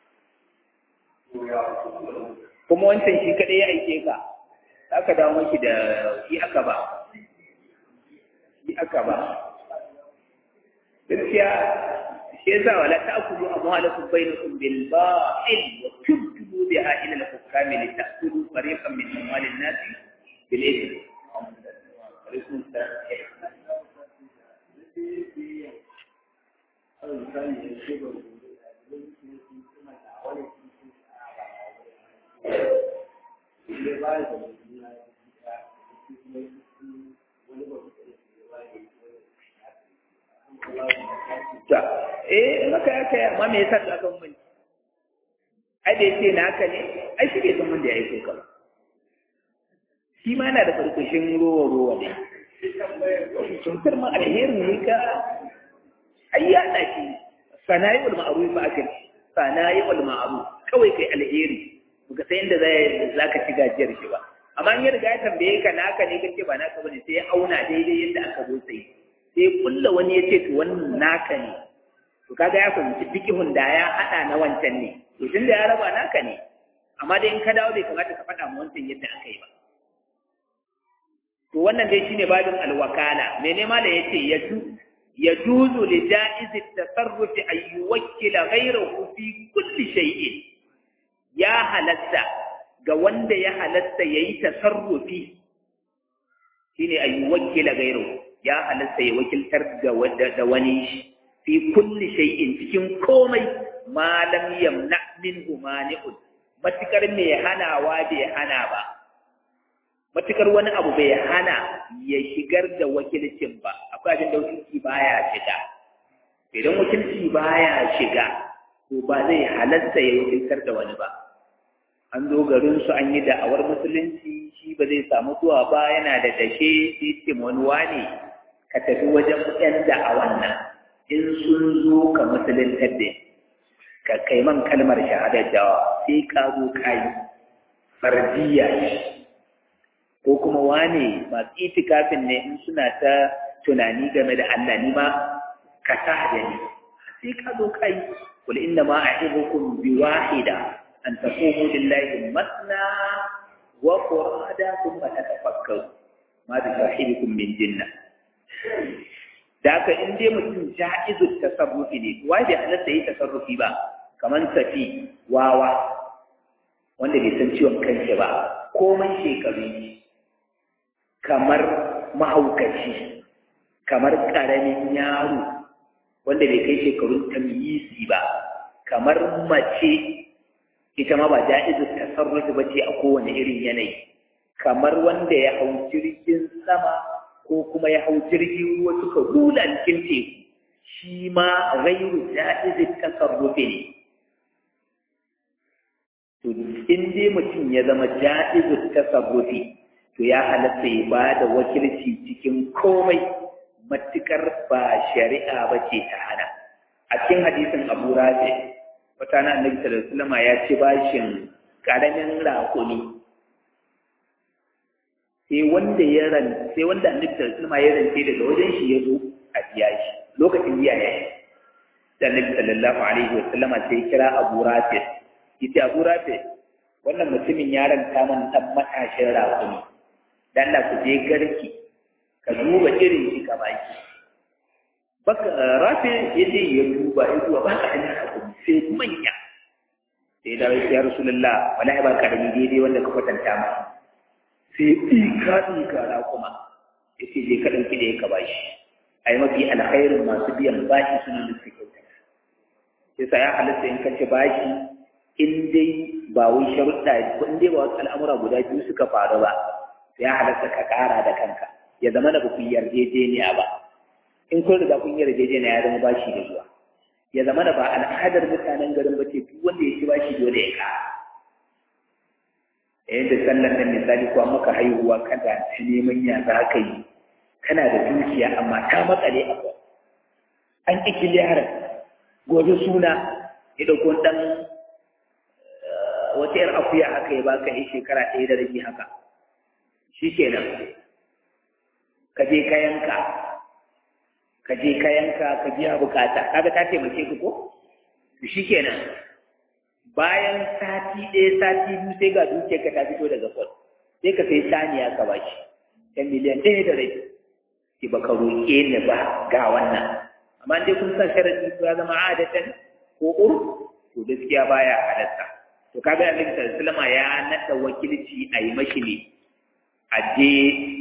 kuma wancan shi kaɗai ya aike ka aka dawo maki da shi aka ba shi aka ba gaskiya shi yasa wala ta'kulu amwalakum bainakum bil ba'il wa tubdu biha ila al hukami li ta'kulu fariqan min amwalin nas bil ithm ta eh maka ya kai amma me yasa ka kan mun ai da yake naka ne ai shi ke san mun da yayi ka shi ma yana da farkashin rowa rowa ne cutar ma alherin ne ka ai ya dace sanayi wal ma'ruf fa akal sanayi wal ma'ruf kawai kai alheri baka san inda zai zaka ci gajiyar shi ba amma in ya riga ya tambaye ka naka ne kace ba naka bane sai ya auna daidai yadda aka zo sai sai kulla wani ya ce to wannan naka ne to kaga ya fahimci fikihun da ya hada na wancan ne to tun da ya raba naka ne amma dai in ka dawo bai kamata ka faɗa mu wancan yadda aka yi ba to wannan dai shine babin alwakala me ne ma da yace yaju yajuzu li jaiz at-tasarruf an yuwakkila ghayrahu fi kulli shay'in ya halatta ga wanda ya halatta yayi tasarrufi shine an yuwakkila ghayrahu ya halatta ya wakiltar da wani fi kulli shay'in cikin komai ma lam yamna minhu mani'un matukar mai hanawa bai hana ba matukar wani abu bai hana ya shigar da wakilcin ba akwai abin da wakilci baya shiga idan wakilci baya shiga to ba zai halatta ya wakiltar da wani ba an zo garin su an yi da'awar musulunci shi ba zai samu zuwa ba yana da dashe sai ce wani wane ka tafi wajen yan da'awan nan in sun zo ka musuluntar da ka kai man kalmar shahadar da sai ka zo ka yi fardiya ko kuma wane masu itikafin ne in suna ta tunani game da Allah ni ma ka sa da ni sai ka zo ka yi kul inna ma a'ibukum bi wahida an taqumu lillahi masna wa qurada thumma tatafakkaru ma bi sahibikum min jinna da haka in dai mutum ja'izul tasarrufi ne wai bai halatta yi tasarrufi ba kamar tafi wawa wanda bai san ciwon kanshi ba komai shekaru kamar mahaukaci kamar ƙaramin yaro wanda bai kai shekarun tamyisi ba kamar mace ita ma ba ja'izu tasarrufi ba ce a kowane irin yanayi kamar wanda ya hau jirgin sama ko kuma ya hau jirgin ruwa suka rula cikin teku shi ma gairu ja'izu tasarrufi ne to in dai mutum ya zama ja'izu tasarrufi to ya halatta ya ba da wakilci cikin komai matukar ba shari'a ba ce ta hana a cikin hadisin abu rafi wata na annabi sallallahu alaihi wasallam ya ci bashin karamin rakuni sai wanda ya ran sai wanda annabi sallallahu alaihi wasallam ya rance daga wajen shi ya zo a biya shi lokacin biya ya yi da annabi sallallahu alaihi wasallama sai kira abu rafi yace abu rafi wannan mutumin ya ranta man dan matashin rakuni dan da ku je garki ka duba irin shi ka baki baka rafi ya je ya duba ya duba ba ka da hakuri sai manya sai da ya rasulullah wallahi ba karami daidai wanda ka kwatanta ma sai ɗika ɗika na kuma ya ce je ka ɗauki da ya ka bashi ai mafi alkhairin masu biyan bashi suna da suke kyauta sai sa ya halatta in ka ci bashi in dai ba wai sharuɗa ko in dai ba wasu al'amura guda biyu suka faru ba ya halatta ka ƙara da kanka ya zama da ku yarjejeniya ba in kun riga kun yarjejeniya ya zama bashi da zuwa ya zama da ba al'adar mutanen garin ba ce duk wanda ya ci bashi dole ya ƙara yayin da sallan nan misali ko maka haihuwa kada ta neman ya za ka yi kana da dukiya amma ta matsale a kwa an ƙi kiliyarar gobe suna ya ɗauko ɗan wata ‘yar akuya haka ya baka yi shekara ɗaya da rabi haka shi kenan ka je ka yanka ka je ka yanka ka biya bukata kaga ta taimake ka ko shi kenan bayan sati ɗaya sati biyu sai ga dukiyar ka ta fito daga kwal sai ka sai saniya ka bashi ta miliyan ɗaya da rabi ki baka roƙe ni ba ga wannan amma dai kun san sharadi ya zama adatan ko ur to gaskiya baya halatta to kaga annabi sallallahu alaihi ya nada wakilci a yi mashi ne aje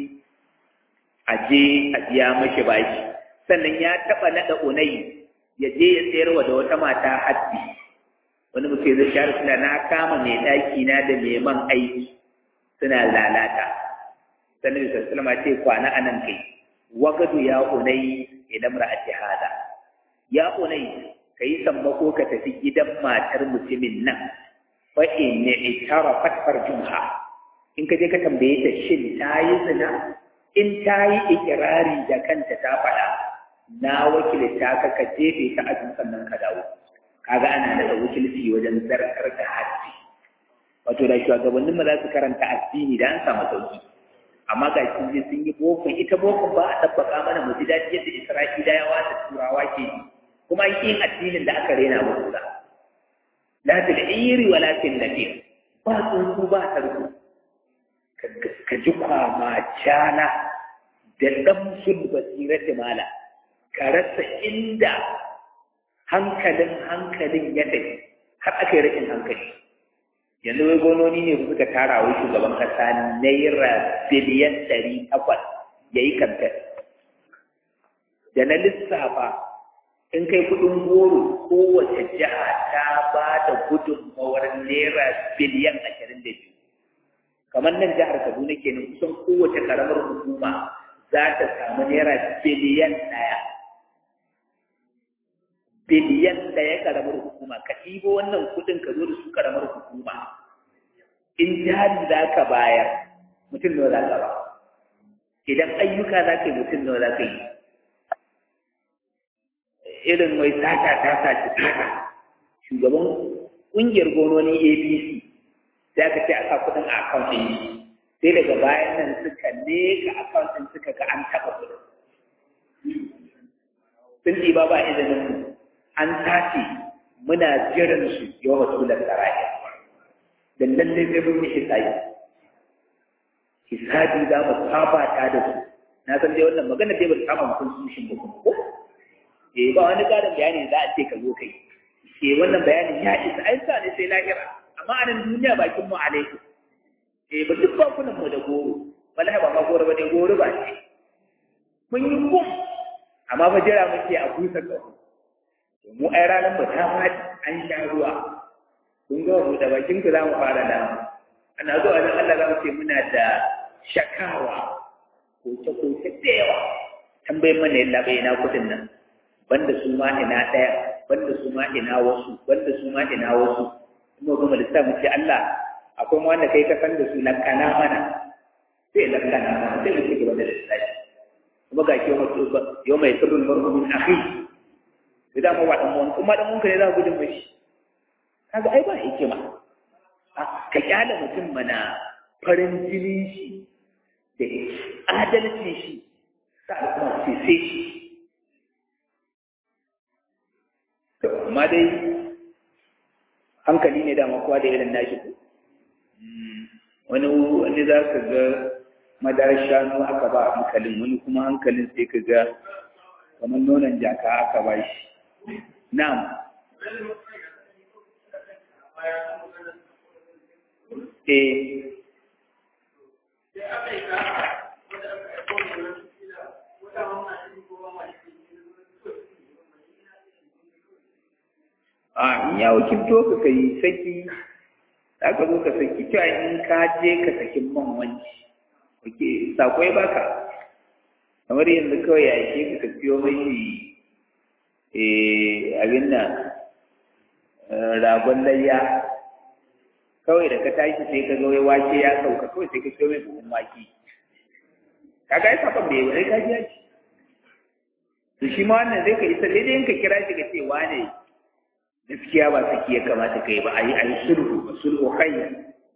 aje a biya mashi bashi sannan ya taba nada unai ya je ya sayarwa da wata mata haddi wani mutum zai share suna na kama mai daki na da mai man aiki suna lalata sannan da sallama ce kwana anan kai wagadu ya unai idan ra'ati hada ya unai kai sammako ka tafi gidan matar mutumin nan fa in ne itara fatfar jumha in ka je ka tambaye ta shin ta yi zina in ta yi ikirari da kanta ta faɗa na wakilta ka ka jefe ta a sannan ka dawo kaga ana da wakilci wajen zarkar da haddi wato da shugabannin mu za su karanta addini da an samu sauki amma ga sun je sun yi bokon ita bokon ba a tabbaka mana mu ji daɗi yadda isra'ilawa da turawa ke yi kuma yin addinin da aka rena mu kula la fil iri wa la fil nafir ba tsuntsu ba tarko ka ji kwama cana da damsul basirati mala ka rasa inda hankalin hankalin ya tafi har aka yi rashin hankali yanzu wai gononi ne suka tara wa shugaban kasa naira biliyan ɗari takwas ya yi kamfen da na lissafa in kai kudin goro kowace jiha ta ba da gudunmawar naira biliyan ashirin da biyu kamar nan jihar kaduna kenan kusan kowace karamar hukuma za ta samu naira biliyan ɗaya biliyan ɗaya karamar hukuma ka ɗibo wannan kuɗin ka zo da su karamar hukuma in jari za ka bayar mutum nawa za ka ba idan ayyuka za ka yi mutum nawa za ka yi irin mai sata ta sace sata shugaban ƙungiyar gononi abc sai aka ce a sa kuɗin a akaunt ɗin sai daga bayan nan suka leka akaunt ɗin suka ga an taɓa kuɗin sun ɗiba ba izinin mu an tace muna jiran su yau wasu da tsaraya da lallai sai mun yi hisabi hisabi za mu fafata da su na san dai wannan magana dai ba ta kama mutum su shin ba kuma ko eh ba wani ƙarin bayani za a ce ka zo kai eh wannan bayanin ya isa ai sa ne sai lahira amma a nan duniya bakin mu alaikum eh ba duk bakunan mu da goro wallahi ba ma goro ba dai goro ba ce mun yi kum amma ba jira muke a kusa ƙaho mu ai ranar mu ta faɗi an sha ruwa kun ga mu da bakin ku za mu fara da ana zuwa nan Allah za mu ce muna da shakawa koke koke da yawa tambayin mana yalla bai ina kudin nan banda su ma ina ɗaya banda su ma ina wasu banda su ma ina wasu mu gama lissa mu ce Allah akwai wanda kai ka san da su lakana mana sai lakana mana sai mu ci gaba da lissafi kuma ga ke yau mai sirrin marhu min akhi sai da mu wa dan mun kuma dan mun ka ne za ku gudun mashi kaga ai ba hikima ka kyale mutum mana farin jini shi da adalci shi sa kuma ce sai shi to amma dai hankali ne dama kowa da irin nashi ko wani wani za ka ga madarar shanu aka ba hankalin wani kuma hankalin sai ka ga kamar nonon jaka aka ba shi na'am eh a in ya wakilto ka kai saki za ka zo ka saki cewa in ka je ka sakin man wanci wake sako ya baka kamar yanzu kawai ya ke ka ka siyo mai abin nan ragon layya kawai da ka tashi sai ka zo ya wake ya sauka kawai sai ka siyo mai buhun wake kaga ya sakon bai wani ka ji ya ci to shi ma wannan zai ka isa daidai ka kira shi ka ce wane gaskiya ba saki ya kamata kai ba a yi a yi sulhu ba sulhu hanya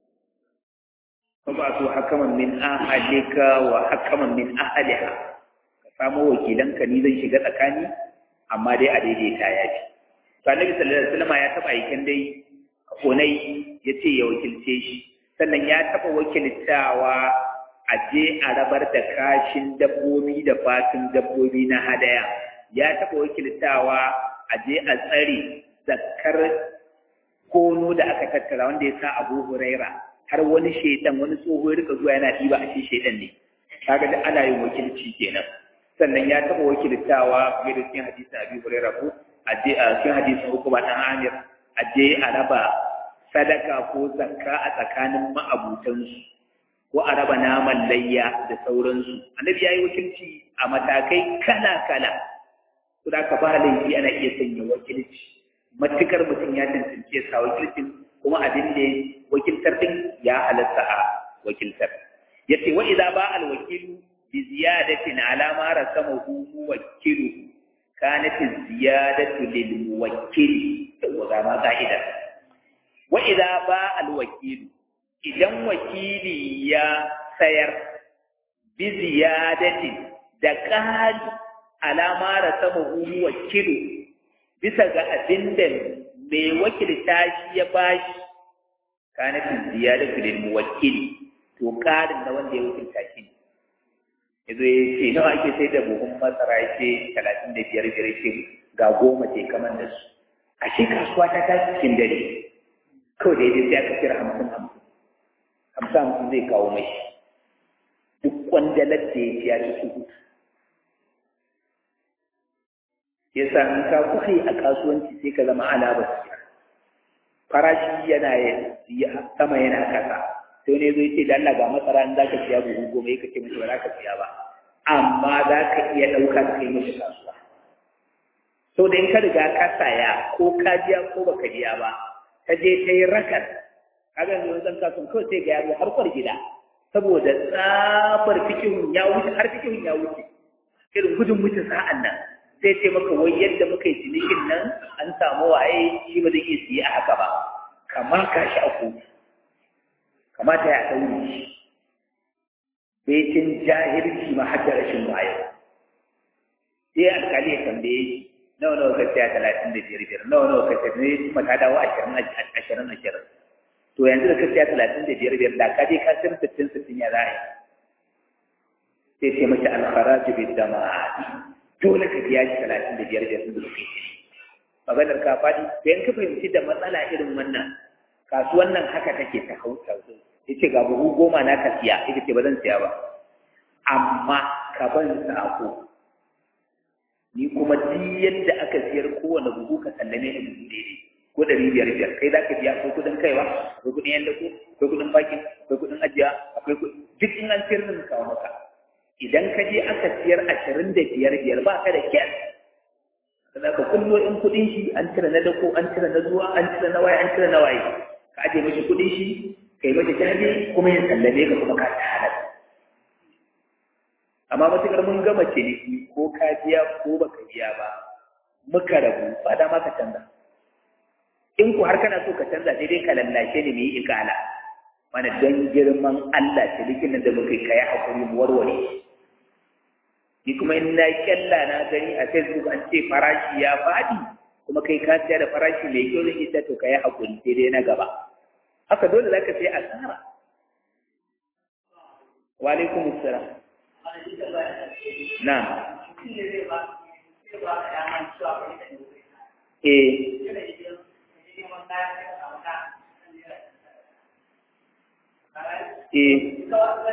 ba su hakaman min ahalika wa hakaman min ahaliha ka samo wakilanka ni zan shiga tsakani amma dai a daidaita ya ce to annabi sallallahu alaihi wasallam ya taba aikin dai konai ya ce ya wakilce shi sannan ya taba wakiltawa a je a rabar da kashin dabbobi da fatun dabbobi na hadaya ya taba wakiltawa a je a tsare zakkar kono da aka tattara wanda ya sa abu huraira har wani shaidan wani tsoho ya rika zuwa yana ɗiba a shi shaidan ne kaga da ana yin wakilci kenan sannan ya taɓa wakiltawa game da cikin hadisin abi huraira ko a je a cikin hadisin uku ba ɗan amir a je a raba sadaka ko zakka a tsakanin ma'abutansu ko a raba naman layya da sauransu annabi ya yi wakilci a matakai kala-kala su da ka ba laifi ana iya sanya wakilci matukar mutum ya tantance sa wakilcin kuma abin da wakiltar din ya halatta a wakiltar yace wa idza ba al wakilu bi ziyadatin ala ma rasamahu muwakkilu kanat ziyadatu lil muwakkili wa ga ma ka'ida wa idza ba al wakilu idan wakili ya sayar bi ziyadatin da qali ala ma rasamahu muwakkilu bisa ga abin da mai wakilta shi ya bashi kanatin ziyada filin muwakili to karin na wanda ya wakilta shi ne yazo ya ce nawa ake sai da buhun masara ya ce talatin da biyar biyar ce ga goma ce kamar da su a shi kasuwa ta tashi cikin dare kawai da ya sai aka kira hamsin hamsin hamsin hamsin zai kawo mai duk kwandalar da ya ci ya ci su yasa in ka kuka a kasuwanci sai ka zama ala basira farashi yana sama yana kasa sai ne zai ce da Allah ga masara in zaka siya buhu goma yake ce mishi ba za ka siya ba amma za ka iya ɗauka ka kai mishi kasuwa so da in ka riga ka saya ko ka biya ko baka biya ba ka je ta yi rakar kaga yanzu zan kasuwan kawai sai ga yaro har kwar gida saboda tsabar fikihun ya wuce har fikihun ya wuce irin gudun wuce sa'an nan sai ce maka wai yadda muka yi cinikin nan an samu waye shi ba zai iya siya a haka ba kama ka shi a kotu kamata ya ɗaure shi baitin jahilci ma har da rashin wayo sai alkali ya tambaye shi nawa nawa ka siya talatin da biyar biyar nawa nawa ka siya ne kuma ta dawo ashirin ashirin ashirin to yanzu da ka siya talatin da biyar biyar da ka je ka sayar sittin sittin ya za a yi sai ce mace alkharaju bi dama'a dole ka biya shi talatin da biyar biyar da kai maganar ka faɗi bayan ka fahimci da matsala irin wannan kasuwan nan haka take ta hausa ya ce ga buhu goma na ka siya ita ce ba zan siya ba amma ka ban sako ni kuma duk yadda aka siyar kowane buhu ka sallame ni buhu daidai ko ɗari biyar biyar kai za ka biya akwai kuɗin kaiwa akwai kuɗin yan dako akwai kuɗin bakin akwai kuɗin ajiya akwai duk in an siyar zan kawo maka idan ka je aka siyar ashirin da biyar biyar ba ka da kyar za ka kullo in kuɗin shi an cire na dako an cire na zuwa an cire na waye an cire na waye ka aje mashi kuɗin shi ka yi mashi jaje kuma ya sallame ka kuma ka ta halal amma matuƙar mun gama ciniki ko ka biya ko baka biya ba muka rabu ba dama ka canza in ku har kana so ka canza sai dai ka lallashe ni mu yi ikala mana don girman Allah cinikin nan da muka kai hakuri mu warware ni kuma in na kyalla na gani a Facebook an ce farashi ya faɗi kuma kai ka siya da farashi mai kyau zan ita to kai hakuri sai dai na gaba haka dole za ka sai asara wa alaikum assalam na eh eh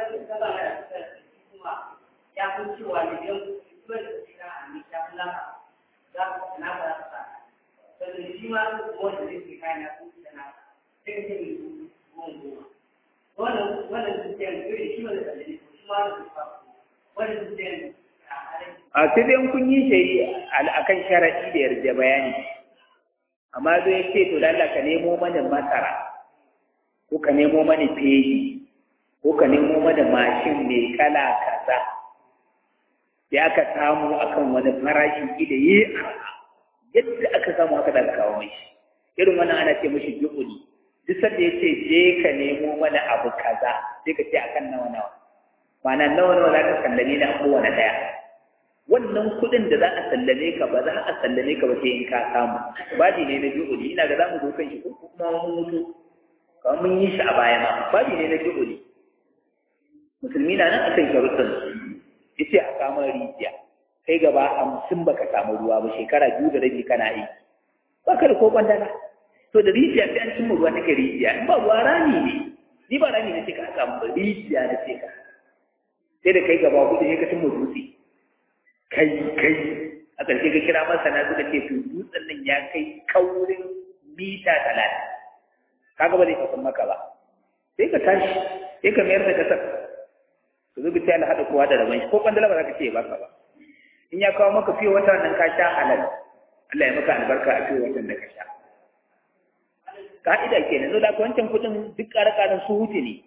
ya fi cewa ne yau duk da shi na a ne ya fi laka za ku na ba za ka sa sannan shi ma wanda zai ke kayan ya fi da na sai ka ce goma goma wannan wannan zuciyar dole shi ma da tsalle shi ma da zuciya wannan zuciyar a sai dai kun yi shari akan sharaɗi da yarda bayani amma zai ce to lalla ka nemo mana masara ko ka nemo mana feji ko ka nemo mana mashin mai kala kaza da aka samu akan wani farashi da yi arha yadda aka samu haka da kawo mai irin wannan ana ce mashi juhudi duk sanda ya ce je ka nemo mana abu kaza sai ka ce akan nawa nawa ma'ana nawa nawa za ka sallame ni a kowane ɗaya wannan kuɗin da za a sallame ka ba za a sallame ka ba sai in ka samu babi ne na juhudi ina ga za mu zo kan shi ko kuma mun mutu kamar mun yi shi a baya ma babi ne na juhudi musulmi na nan akan sharuɗin yace a samu rijiya kai gaba hamsin baka samu ruwa ba shekara biyu da rabi kana aiki ba ka da ko kwandala to da rijiya sai an cimma ruwa take rijiya in ba ruwa rami ne ni ba rami na ce ka samu ba rijiya na ce ka sai da kai gaba hudu ne ka cimma dutse kai kai a ƙarshe ka kira masana suka ce to dutsen nan ya kai kaurin mita talatin kaga ba zai kasan maka ba sai ka tashi sai ka mayar da kasar ka zo ta haɗa kowa da rabon shi ko kwandala ba za ka ce ba ka ba in ya kawo maka fiye wata nan ka sha halal Allah ya maka albarka a fiye watan da ka sha ka'ida kenan zo da ka wancan kuɗin duk ƙara-ƙaran su hutu ne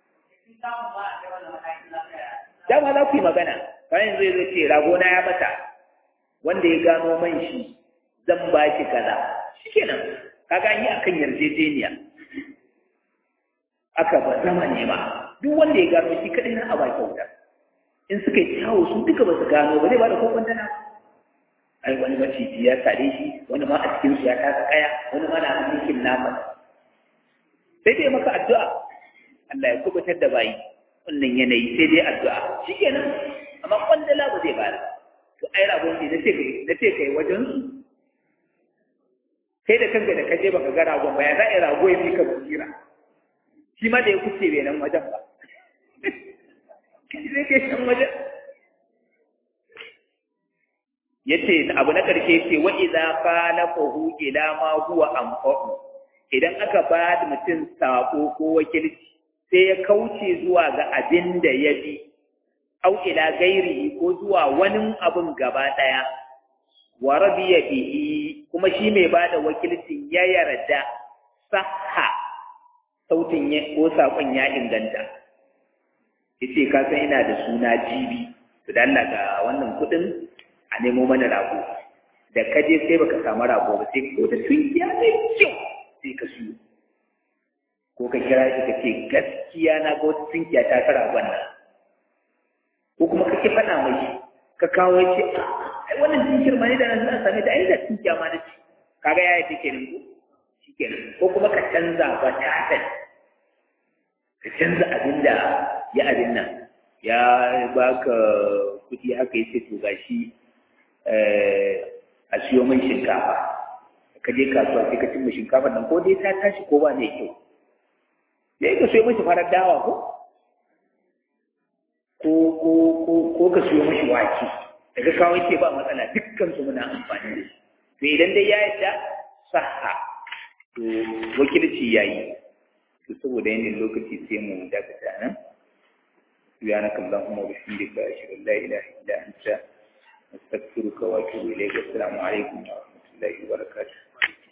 dama za ku yi magana bayan zai zo ce ragona ya bata wanda ya gano man shi zan ba shi kaza shikenan kaga an yi akan yarjejeniya aka ba zama nema duk wanda ya gano shi kadai na a ba kyauta in suka yi kyawu su duka ba su gano ba zai ba da kokon dana ai wani maciji ya sare shi wani ma a cikin su ya taka kaya wani ma na hannun kin nama sai dai maka addu'a Allah ya kubutar da bayi wannan yanayi sai dai addu'a shikenan amma kwandala ba zai bada to ai rabon ne na ce kai na ce kai wajen su kai da kanka da kaje baka ga ragon ba ya za a rago ya fi ka basira shi ma da ya kuce bai nan wajen ba zai ke shan wajen ya ce abu na ƙarshe ce wa iza falafahu ila ma huwa anfa'u idan aka ba da mutum sako ko wakilci sai ya kauce zuwa ga abin da ya bi au ila gairi ko zuwa wani abin gaba ɗaya wa rabiya bihi kuma shi mai ba da wakilcin ya yarda sahha sautin ko saƙon ya inganta ya ce ka san ina da suna jibi to da Allah ga wannan kuɗin a nemo mana rago da ka je sai baka samu rago ba sai ko da tunkiya mai kyau sai ka siyo ko ka kira shi ka ce gaskiya na ga wata tunkiya ta ta ragon nan ko kuma kake faɗa mai ka kawo ya ce ai wannan tunkiyar ma ne da nan same ta ai da tunkiya ma na ci kaga ya yi take nan ko shikenan ko kuma ka canza ba ta ka canza abin da ya abin nan ya baka kuɗi haka yace to gashi a siyo mai shinkafa ka je kasuwa sai ka cimma shinkafa nan ko dai ta tashi ko ba mai kyau sai ka siyo mashi farar dawa ko ko ko ko ko ka siyo mashi wake daga kawo ce ba matsala dukkan su muna amfani da shi to idan dai ya yadda sahha to wakilci yayi to saboda yanayin lokaci sai mu dakata nan سبحانك اللهم وبحمدك أشهد أن لا إله إلا أنت أستغفرك وأتوب إليك السلام عليكم ورحمة الله وبركاته